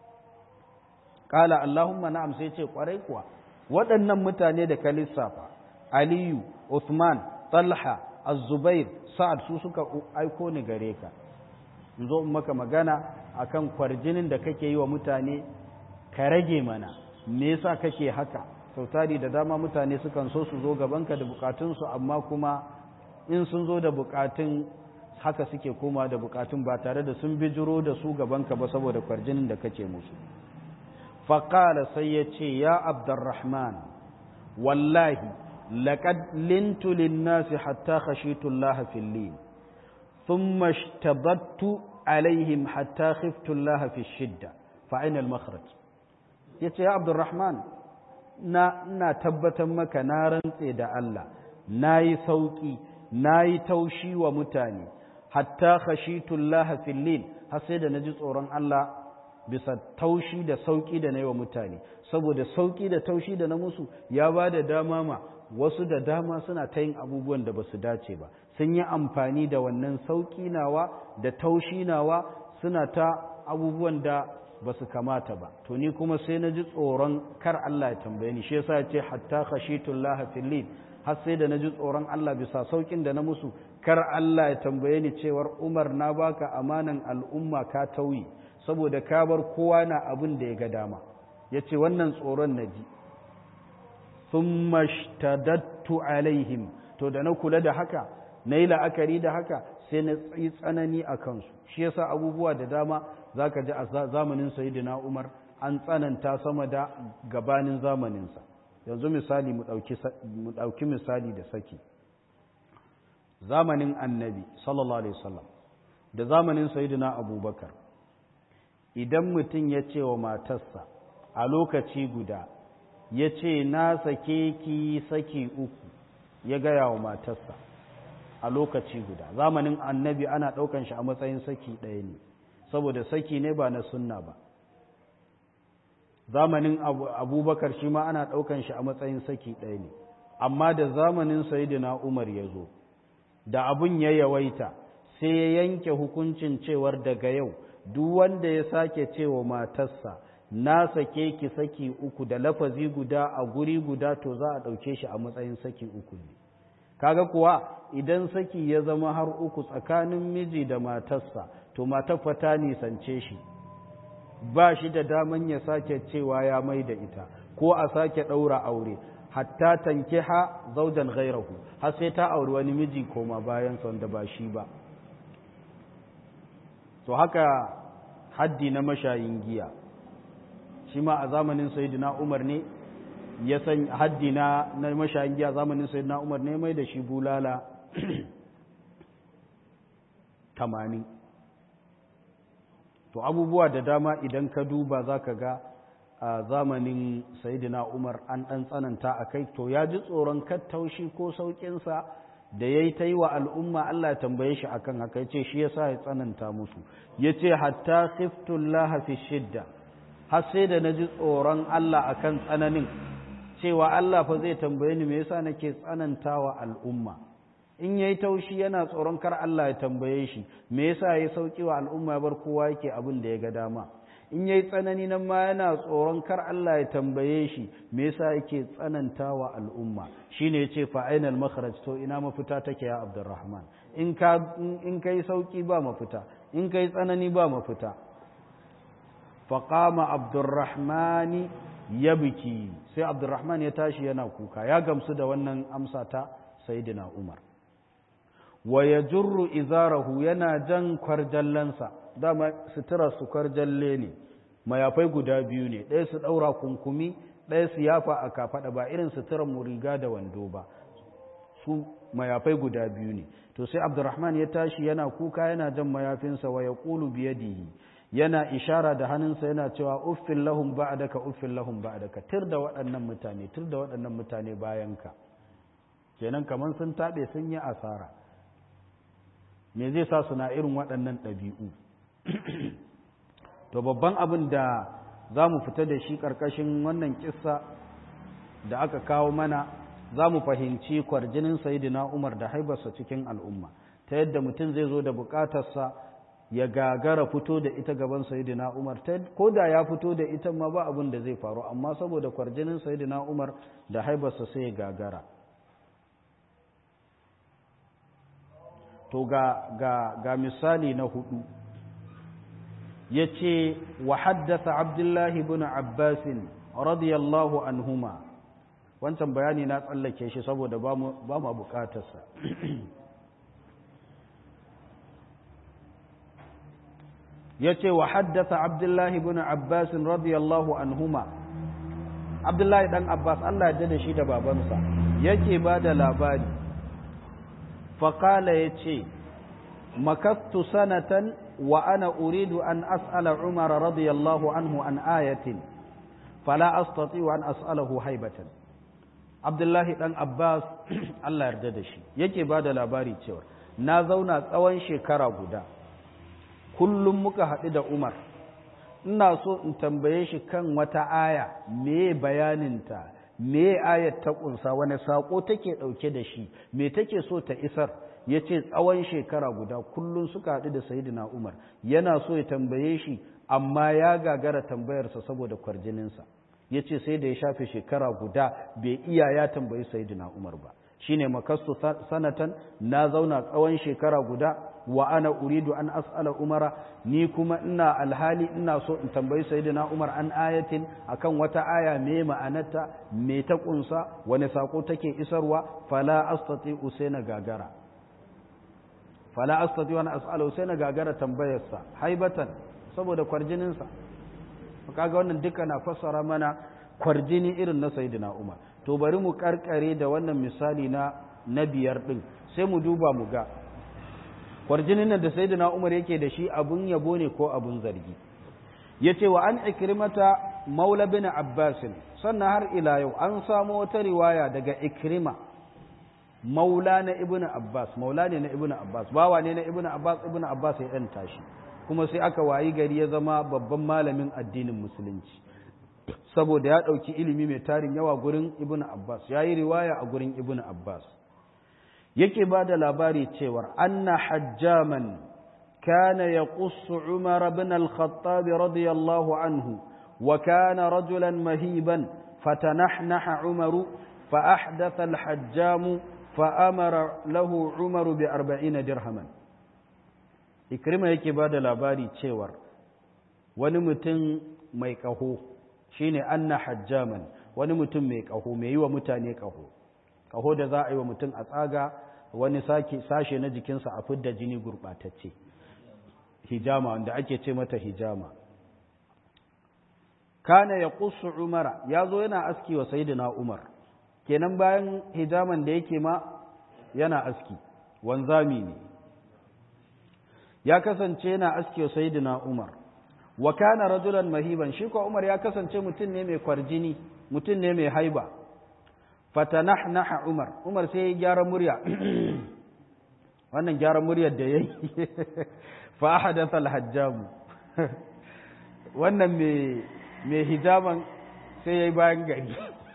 Ƙala Allahumma na'am sai ce ƙwarai kuwa waɗannan mutane da ka lissafa Aliyu, Uthman, Talha, Az-Zubair, Sa'ad su suka aiko ni gare ka. In zo in maka magana akan kwarjinin da kake yi wa mutane ka rage mana. Me yasa kake haka? Sautari da dama mutane sukan so su zo gabanka da bukatunsu amma kuma in sun zo da bukatun haka suke koma da bukatun ba tare da sun bijiro da su gabanka ba saboda kwarjinin da kake musu faƙala sai ya ce ya abdurrahman wallahi laƙad lintu linnasi hatta khashitu Allah fil lin thumma ishtabattu alaihim hatta khiftu Allah fi shidda fa aina al makhraj yace ya abdurrahman na ina tabbatar maka na rantse da Allah nayi sauki nayi taushi wa mutane hatta khashitu Allah fil lin har sai da naji tsoron Allah bisa taushi da sauki da na yi wa mutane saboda sauki da taushi da na musu ya ba da dama ma wasu da dama suna ta yin abubuwan da ba su dace ba sun yi amfani da wannan sauki nawa da taushi nawa suna ta abubuwan da ba su kamata ba to ni kuma sai na ji tsoron kar Allah ya tambaye ni shi yasa ya ce hatta khashitullaha fil har sai da na ji tsoron Allah bisa saukin da na musu kar Allah ya tambaye ni cewar Umar na baka amanan al'umma ka tauyi saboda ka bar kowa na abin da ya ga dama ya ce wannan tsoron na ji sun mashtadattu alaihim to da na kula da haka na yi la'akari da haka sai na tsayi tsanani a kansu shi yasa abubuwa da dama za ka ji a zamanin sayidina umar an tsananta sama da gabanin zamaninsa yanzu misali mu ɗauki misali da saki zamanin annabi sallallahu alaihi wasallam da zamanin sayidina abubakar idan mutum ya ce wa matarsa a lokaci guda ya ce na sake ki saki uku ya gaya wa matarsa a lokaci guda zamanin annabi ana ɗaukan shi a matsayin saki ɗaya ne saboda saki ne ba na sunna ba zamanin abubakar shi ma ana ɗaukan shi a matsayin saki ɗaya ne amma da zamanin sayidina umar ya zo da abun ya yawaita sai ya yanke hukuncin cewar daga yau duk wanda ya sake cewa matarsa na sake ki saki uku da lafazi guda a guri guda to za a ɗauke shi a matsayin saki uku ne kaga kuwa idan saki ya zama har uku tsakanin miji da matarsa to matar ta nisance shi ba shi da daman ya sake cewa ya mai da ita ko a sake ɗaura aure hatta tankiha zaujan ghairahu har sai ta auri wani miji koma bayan wanda ba shi ba to haka haddi na mashayin giya shi ma a zamanin sayyidina umar ne ya san haddi na na mashayin giya zamanin sayyidina umar ne mai da shi bulala tamanin to abubuwa da dama idan ka duba za ka ga a zamanin sayyidina umar an ɗan tsananta a kai to ya ji tsoron kattaushi ko sauƙinsa da ya yi ta yi wa al'umma Allah tambaye shi akan haka ya ce shi ya sa ya tsananta musu ya ce hatta khiftullah fi shidda har sai da na ji tsoron Allah akan tsananin cewa Allah fa zai tambaye ni me yasa nake tsananta wa al'umma in yayi taushi yana tsoron kar Allah ya tambaye shi me yasa ya sauki wa al'umma ya bar kowa yake abin da ya ga dama in yayi tsanani nan ma yana tsoron kar Allah ya tambaye shi me yasa yake tsananta wa al'umma shine yace fa ainal makhraj to ina mafita take ya Abdurrahman in ka in kai sauki ba mafita in kai tsanani ba mafita fa qama Abdurrahman yabki sai Abdurrahman ya tashi yana kuka ya gamsu da wannan amsa ta sayyidina Umar wa yajurru izarahu yana jan kwarjallansa dama sutura su kwarjalle ne mayafai guda biyu ne ɗaya su ɗaura kunkumi ɗaya su yafa a kafaɗa ba irin suturar mu riga da wando ba su mayafai guda biyu ne to sai abdurrahman ya tashi yana kuka yana jan mayafinsa wa ya ƙulu biyadihi yana ishara da hannunsa yana cewa uffin lahum ba'daka uffin lahum ba'daka tir da waɗannan mutane tir da waɗannan mutane bayanka kenan kamar sun taɓe sun yi asara me zai sa suna irin waɗannan ɗabi'u to babban abin da za mu fita da shi ƙarƙashin wannan kissa da aka kawo mana za mu fahimci kwarjinin sayidina umar da haibarsa cikin al'umma ta yadda mutum zai zo da buƙatarsa ya gagara fito da ita gaban sayidina umar ko da ya fito da ita ma ba abin da zai faru amma saboda kwarjinin sayidina umar da haibarsa sai ya gagara to ga, ga, ga misali na hudu ya ce wa haddasa abdullahi bin abbasin radiyallahu anhuma wancan bayani na tsallake shi saboda ba mu bukatarsa yace wa haddatha abdullah ibn abbas radiyallahu anhuma abdullah dan abbas Allah ya da shi da babansa yake ba da labari faqala yace makattu sanatan wa ana uridu an as'ala umar radiyallahu anhu an ayatin fala astati an as'alahu haibatan abdullahi dan abbas Allah yarda da shi yake ba da labari cewa na zauna tsawon shekara guda kullum muka haɗu da umar ina so in tambaye shi kan wata aya me bayaninta me ayat ta ƙunsa wani saƙo take ɗauke da shi me take so ta isar ya ce tsawon shekara guda kullum suka haɗu da sayidina umar yana so ya tambaye shi amma ya gagara tambayarsa saboda kwarjininsa ya ce sai da ya shafe shekara guda bai iya ya tambayi sayidina umar ba shine makastu sanatan na zauna tsawon shekara guda wa ana uridu an as'ala umara ni kuma ina alhali ina so in tambayi sayyidina umar an ayatin akan wata aya me ma'anarta me ta kunsa wani sako take isarwa fala astati usaina gagara fala astati wa as'ala usaina gagara tambayarsa haibatan saboda kwarjinin sa kaga wannan duka na fassara mana kwarjini irin na sayyidina umar to bari mu karkare da wannan misali na na biyar din sai mu duba mu ga kwarjinin nan da sayyidina Umar yake da shi abun yabo ne ko abun zargi yace wa an ikrimata maula bin Abbas sannan har ila yau an samu wata riwaya daga ikrima maula na ibnu Abbas maula ne na ibnu Abbas bawa ne na ibnu Abbas ibnu Abbas ya yanta shi kuma sai aka wayi gari ya zama babban malamin addinin musulunci saboda ya ɗauki ilimi mai tarin yawa gurin ibnu Abbas ya yi riwaya a gurin ibnu Abbas yake ba da labari cewar anna hajjaman kana ya ƙusu umar bin al-khattab radiyallahu anhu wa kana rajulan mahiban fatanahnaha umaru فأحدث الحجام فأمر له عمر بأربعين درهما إكرمة yake ba da labari cewar wani mutum mai ƙaho shine anna hajjaman wani mutum mai ƙaho mai yi wa mutane ƙaho ƙaho da za a yi wa mutum a tsaga wani sashe na jikinsa a fidda jini gurɓatacce hijama wanda ake ce mata hijama kana ya ƙusu umara ya zo yana aski wa sayidina umar kenan bayan hijaman da yake ma yana aski wanzami ne ya kasance yana aski wa sayidina umar wa kana rajulan mahiban shi ko umar ya kasance mutum ne mai kwarjini mutum ne mai haiba fatanahnaha umar umar sai ya gyara murya wannan gyara muryar da yayi fa hadatha al-hajjam wannan mai mai hijaban sai yayi bayan gari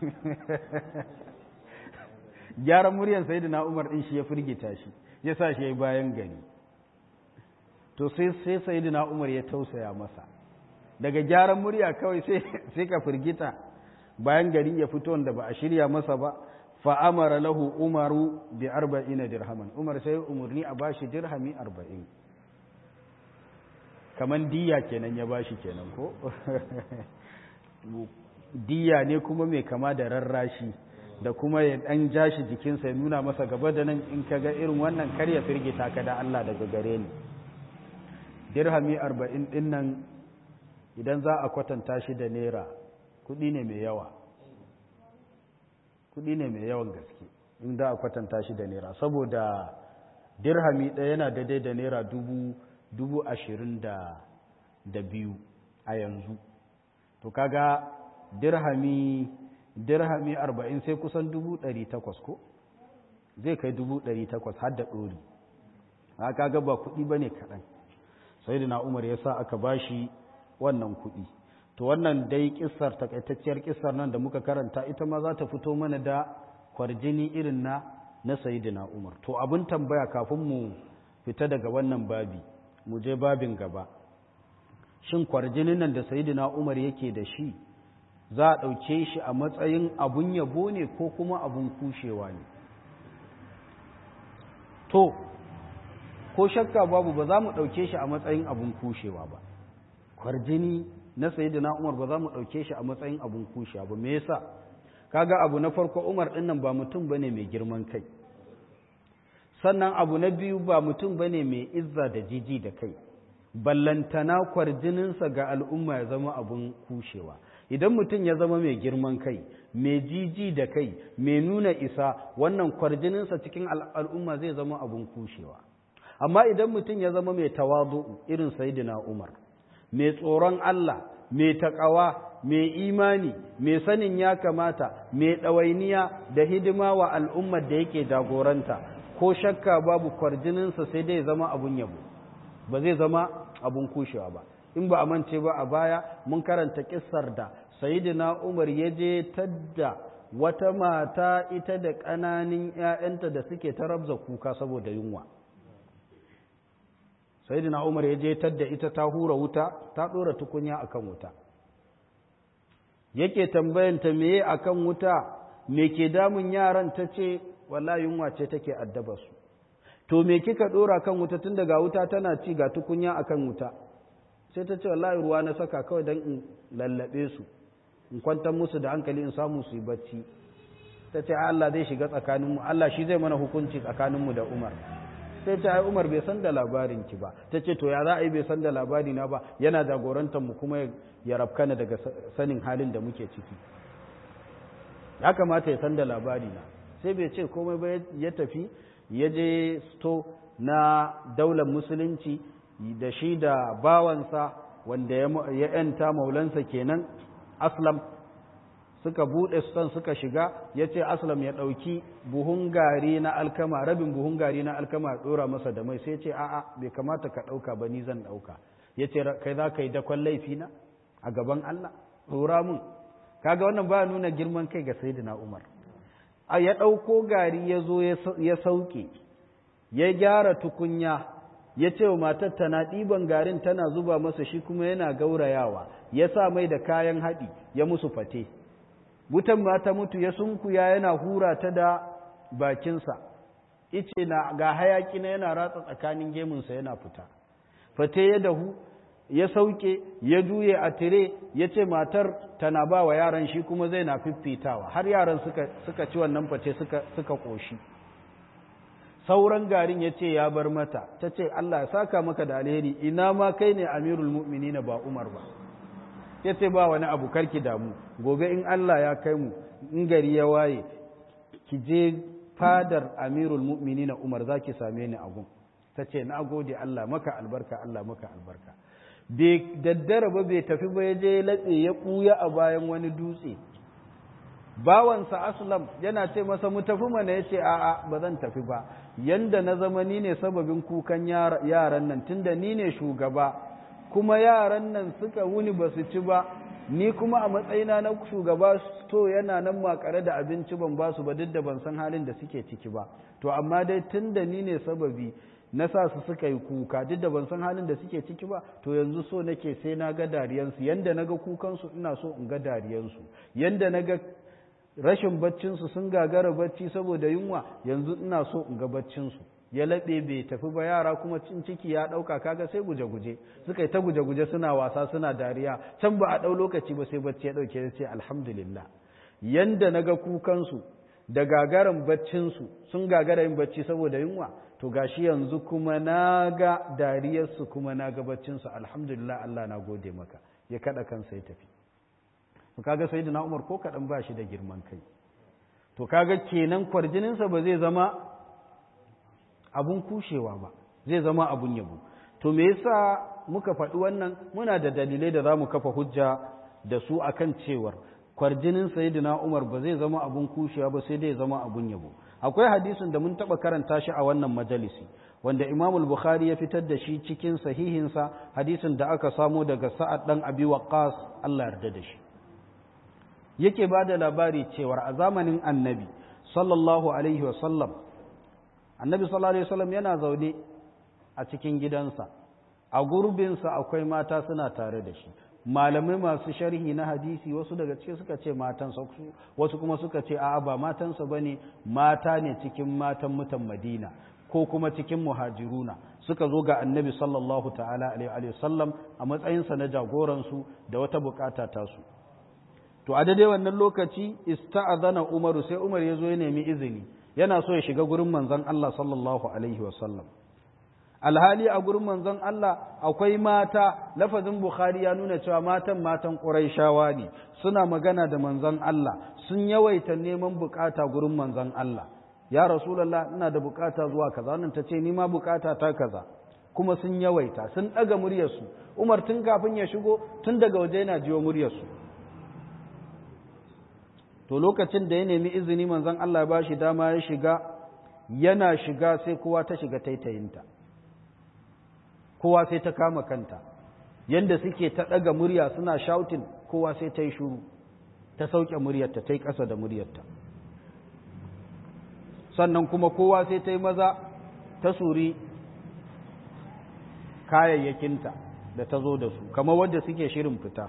gyara muryar sayyidina umar din shi ya firgita shi ya sa shi yayi bayan gari to sai sai sayyidina umar ya tausaya masa daga gyaran murya kawai sai sai ka firgita bayan gari ya fito da ba a shirya masa ba fa'amara lahu umaru bi arba'ina dirhaman umar sai umarni a bashi dirhami arba'in kaman diya kenan ya bashi kenan ko diya ne kuma mai kama da rarrashi da kuma ya dan jashi jikinsa ya nuna masa gaba da nan in ka ga irin wannan kar ya firgita ka da Allah daga gare ni dirhami arba'in din nan idan za a kwatanta shi da naira kudi ne mai yawa kudi ne mai yawan gaske in za a kwatanta shi da naira saboda dirhami ɗaya yana daidai da naira dubu dubu ashirin da da biyu a yanzu to kaga dirhami dirhami arba'in sai kusan dubu ɗari takwas ko zai kai dubu ɗari takwas har da ɗori a kaga ba kuɗi ba ne kaɗan sai da umar ya sa aka bashi wannan kuɗi to wannan dai kissar takaitacciyar kissar nan da muka karanta ita ma za ta fito mana da kwarjini irin na na sayidina umar to abin tambaya kafin mu fita daga wannan babi mu je babin gaba shin kwarjinin nan da sayidina umar yake da shi za a ɗauke shi a matsayin abun yabo ne ko kuma abun kushewa ne to ko shakka babu ba za mu ɗauke shi a matsayin abun kushewa ba kwarjini na sayidina umar ba za mu ɗauke shi a matsayin abun kushewa ba me yasa kaga abu na farko umar ɗin nan ba mutum bane mai girman kai sannan abu na biyu ba mutum bane mai izza da jiji da kai ballantana kwarjininsa ga al'umma ya zama abun kushewa idan mutum ya zama mai girman kai mai jiji da kai mai nuna isa wannan kwarjininsa cikin al'umma zai zama abun kushewa amma idan mutum ya zama mai tawazu irin sayidina umar mai tsoron Allah mai taƙawa mai imani mai sanin ya kamata mai ɗawainiya da hidima wa al'ummar da yake jagoranta ko shakka babu kwarjininsa sai dai zama abun yabo ba zai zama abun kushewa ba in ba a mance ba a baya mun karanta kissar da sayidina umar ya je tadda wata mata ita da ƙananin ‘ya'yanta da suke ta rabza kuka saboda yunwa sayidina umar ya je tadda ita ta hura wuta ta ɗora tukunya akan wuta yake tambayanta meye akan wuta me ke damun yaran ta ce wala yunwa ce take addaba su to me kika ɗora kan wuta tun daga wuta tana ci ga tukunya akan wuta sai ta ce wallahi ruwa na saka kawai don in lallabe su in kwantar musu da hankali in samu su yi bacci ta ce Allah zai shiga tsakaninmu Allah shi zai mana hukunci tsakaninmu da Umar sai ce ai Umar bai san da labarin ki ba ta ce to ya za a yi bai san da labari na ba yana jagorantar mu kuma ya rabkana daga sanin halin da muke ciki ya kamata ya san da labari na sai bai ce komai ba ya tafi ya je sto na daular musulunci da shi da bawansa wanda ya yanta maulansa kenan aslam suka buɗe son suka shiga ya ce aslam ya ɗauki buhun gari na alkama rabin buhun gari na alkama ɗora masa da mai sai ce a'a bai kamata ka ɗauka ba ni zan ɗauka ya ce kai za ka yi dakon laifina a gaban Allah ɗora mun kaga wannan ba nuna girman kai ga sayyidina Umar a ya ɗauko gari ya zo ya sauke ya gyara tukunya ya ce wa matar tana ɗiban garin tana zuba masa shi kuma yana gaurayawa ya sa mai da kayan haɗi ya musu fate wutan ma ta mutu ya sunkuya yana hura ta da bakinsa ice na ga hayaki na yana ratsa tsakanin gemunsa yana fita fate ya dahu ya sauke ya juye a tire ya ce matar tana ba wa yaran shi kuma zai na fiffitawa har yaran suka ci wannan fate suka ƙoshi sauran garin ya ce ya bar mata ta ce Allah ya saka maka da alheri ina ma kai ne amirul mu'minina ba umar ba ya ce ba wani abu karki damu gobe in Allah ya kai mu in gari ya waye ki je fadar amirul mu'minina umar za ki same ni a gun ta ce na gode Allah maka albarka Allah maka albarka bai daddara ba bai tafi ba ya je latse ya ɓuya a bayan wani dutse bawansa aslam yana ce masa mu tafi mana ya ce a'a ba zan tafi ba yanda na zama ni ne sababin kukan yaran nan tunda ni ne shugaba kuma yaran nan suka wuni ba su ci ba ni kuma a matsayina na shugaba to yana nan makare da abinci ban ba su ba duk da ban san halin da suke ciki ba to amma dai tunda ni ne sababi na sa su suka yi kuka duk da ban san halin da suke ciki ba to yanzu so nake sai na ga dariyansu yanda na ga kukansu ina so in ga dariyansu yanda na ga rashin baccinsu sun gagara bacci saboda yunwa yanzu ina so in ga baccinsu ya laɓe bai tafi ba yara kuma cin ciki ya ɗauka kaga sai guje-guje suka yi ta guje-guje suna wasa suna dariya can ba a ɗau lokaci ba sai bacci ya ɗauke ya ce alhamdulillah yanda na ga kukansu da gagaran baccinsu sun gagara yin bacci saboda yunwa to gashi yanzu kuma na ga dariyarsu kuma na ga baccinsu alhamdulillah Allah na gode maka ya kaɗa kansa ya tafi to kaga sayyidina Umar ko kaɗan ba shi da girman kai to kaga kenan kwarjininsa ba zai zama abun kushewa ba zai zama abun yabo to me yasa muka faɗi wannan muna da dalilai da za mu kafa hujja da su akan cewar kwarjinin sayyidina Umar ba zai zama abun kushewa ba sai dai zama abun yabo akwai hadisin da mun taɓa karanta shi a wannan majalisi wanda Imam al-Bukhari ya fitar da shi cikin sahihinsa hadisin da aka samo daga Sa'ad dan Abi Waqqas Allah yarda da shi yake ba da labari cewar a zamanin annabi sallallahu alaihi wasallam annabi sallallahu alaihi wasallam yana zaune a cikin gidansa a gurbinsa akwai mata suna tare da shi malamai masu sharhi na hadisi wasu daga cikin suka ce matansa wasu kuma suka ce a'a ba matansa bane mata ne cikin matan mutan madina ko kuma cikin muhajiruna suka zo ga annabi sallallahu ta'ala alaihi wasallam a matsayinsa na jagoransu da wata bukata tasu to a daidai wannan lokaci ista'adana umaru sai umar ya zo ya nemi izini yana so ya shiga gurin manzon Allah sallallahu alaihi wasallam alhali a gurin manzon Allah akwai mata lafazin Bukhari ya nuna cewa matan matan Qurayshawa ne suna magana da manzon Allah sun yawaita neman bukata gurin manzon Allah ya Rasulullah ina da bukata zuwa kaza wannan tace ni ma bukata ta kaza kuma sun yawaita sun daga muryarsu Umar tun kafin ya shigo tun daga waje yana jiyo muryarsu to lokacin da ya nemi izini manzon Allah ya bashi dama ya shiga yana shiga sai kowa ta shiga taitayinta kowa sai ta kama kanta yanda suke ta ɗaga murya suna shouting kowa sai ta yi shuru ta sauke muryarta ta yi ƙasa da muryarta sannan kuma kowa sai ta yi maza ta suri kayayyakinta da ta zo da su kamar wadda suke shirin fita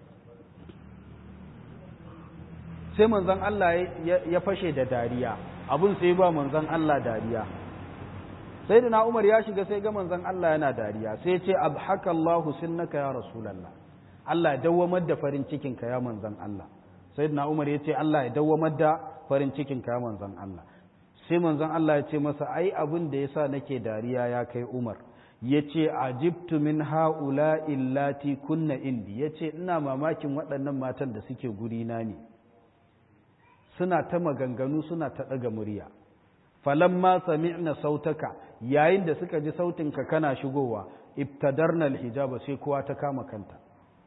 sai manzan Allah ya fashe da dariya abin sai ba manzan Allah dariya sai da na umar ya shiga sai ga manzan Allah yana dariya sai ce abhaka Allahu sinnaka ya rasulallah Allah ya dawwamar da farin cikin ka ya manzan Allah sai da na umar ya ce Allah ya dawwamar da farin cikin ka ya manzan Allah sai manzan Allah ya ce masa ai abin da yasa nake dariya ya kai Umar ya ce ajibtu min haula illati kunna indi ya ce ina mamakin waɗannan matan da suke gurina ne suna ta maganganu suna ta ɗaga murya falamma sami'na sautaka yayin da suka ji sautinka kana shigowa ibtadarna alhijaba sai kowa ta kama kanta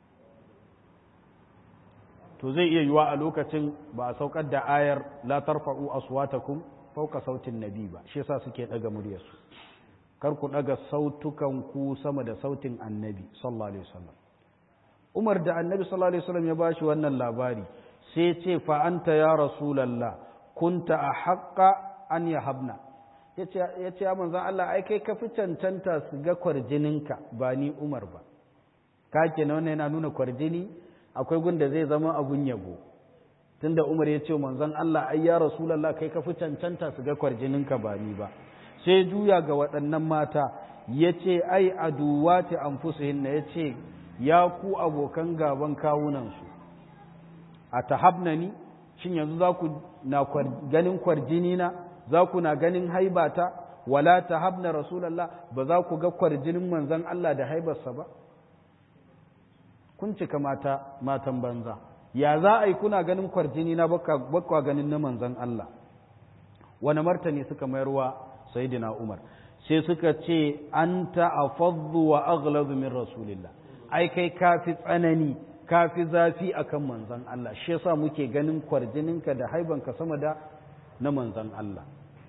to zai iya yiwa a lokacin ba a saukar da ayar la tarfa'u aswatakum fawqa sautin nabi ba shi yasa suke ɗaga muryarsu kar ku ɗaga sautukan ku sama da sautin annabi sallallahu alaihi wasallam Umar da annabi sallallahu alaihi wasallam ya bashi wannan labari sai ce fa anta ya rasulullah kunta ahqqa an yahabna yace yace ya manzon Allah ai kai ka fi cancanta su ga kwarjininka ba ni Umar ba ka kenan wannan yana nuna kwarjini akwai gunda zai zama abun yabo tunda Umar ya ce manzon Allah ai ya rasulullah kai ka fi cancanta su ga kwarjininka ba ni ba sai juya ga waɗannan mata ya ce ai aduwati anfusihin na ya ce ya ku abokan gaban kawunansu a tahabna ni shin yanzu za ku na ganin kwarjini na za ku na ganin haibata wala tahabna rasulallah ba za ku ga kwarjinin manzan Allah da haibarsa ba kun cika mata matan banza ya za a yi kuna ganin kwarjini na bakwa ganin na manzan Allah wani martani suka mayarwa sayyidina Umar sai suka ce anta afaddu wa aghladu min rasulillah ai kai kafi tsanani kafi zafi akan manzon Allah shi yasa muke ganin kwarjininka da haibanka sama da na manzon Allah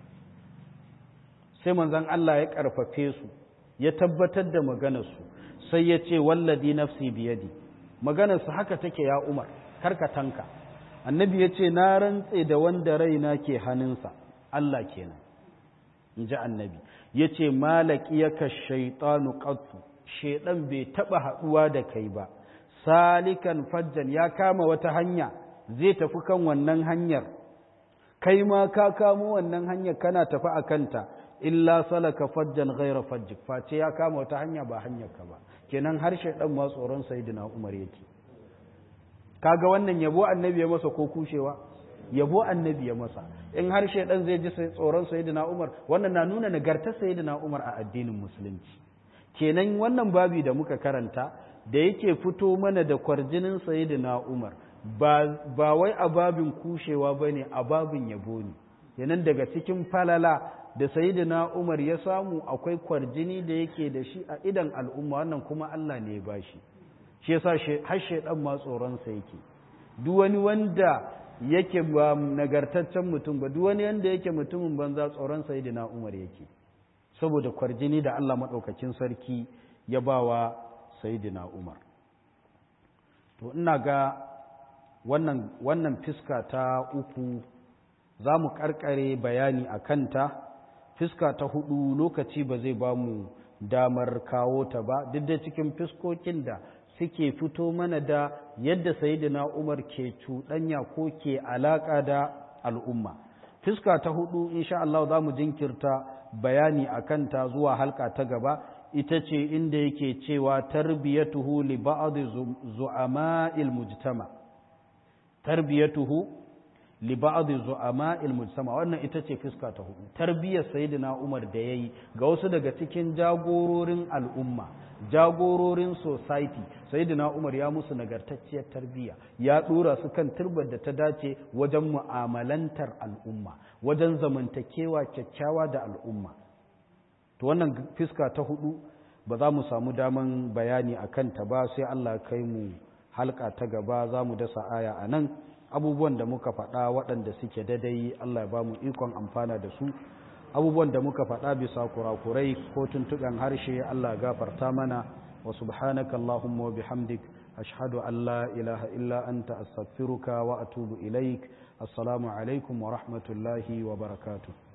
sai manzon Allah ya karfafe su ya tabbatar da maganar su sai ya ce walladi nafsi biyadi maganar su haka take ya Umar karka tanka annabi ya ce na rantse da wanda raina ke hannunsa Allah kenan in ji annabi ya ce malaki yaka shaitanu ƙattu shaidan bai taɓa haɗuwa da kai ba salikan fajjan ya kama wata hanya zai tafi kan wannan hanyar kai ma ka kamo wannan hanyar kana tafi a kanta illa salaka fajjan ghaira fajjik face ya kama wata hanya ba hanyar ka ba kenan har shaidan ma tsoron sayyidina umar yake kaga wannan yabo annabi ya masa ko kushewa yabo annabi ya masa in har shaidan zai ji tsoron sayyidina Umar wannan na nuna nagartar sayyidina Umar a addinin musulunci kenan wannan babi da muka karanta da yake fito mana da kwarjinin sayyidina Umar ba ba wai a babin kushewa bane a babin yabo ne kenan daga cikin falala da sayyidina Umar ya samu akwai kwarjini da yake da shi a idan al'umma wannan kuma Allah ne ya bashi shi yasa har shaidan ma tsoron sa yake duk wani wanda yake ba nagartaccen mutum ba duk wani yanda yake mutumin banza tsoron sayyidina Umar yake saboda kwarjini da Allah madaukakin sarki ya bawa sayyidina Umar to ina ga wannan wannan fiska ta uku za mu karkare bayani a kanta fiska ta hudu lokaci ba zai ba mu damar kawo ta ba duk da cikin fiskokin da suke fito mana da yadda sayidina Umar ke cuɗanya ko ke alaƙa da al'umma. Fiska ta hudu, insha Allah za mu jinkirta bayani a kanta zuwa halka ta gaba, ita ce inda yake cewa tarbiyatuhu li ba'd zu'ama'il mujtama. Tarbiyatuhu li ba'd zu'ama'il mujtama wannan ita ce fuska ta hudu tarbiyyar sayyidina Umar da yayi ga wasu daga cikin jagororin al'umma jagororin society sayyidina Umar ya musu nagartacciyar tarbiyya ya dora su kan turbar da ta dace wajen mu'amalantar al'umma wajen zamantakewa kyakkyawa da al'umma to wannan fuska ta hudu ba za mu samu daman bayani a kanta ba sai Allah kai mu halka ta gaba za mu dasa aya a nan abubuwan da muka faɗa waɗanda suke daidai Allah ya ba mu ikon amfana da su abubuwan da muka faɗa bisa kurakurai ko tuntuɓen harshe Allah gafarta mana wa subhanaka Allahumma wa bihamdik ashhadu an la ilaha illa anta astaghfiruka wa atubu ilaik assalamu alaikum wa rahmatullahi wa barakatuh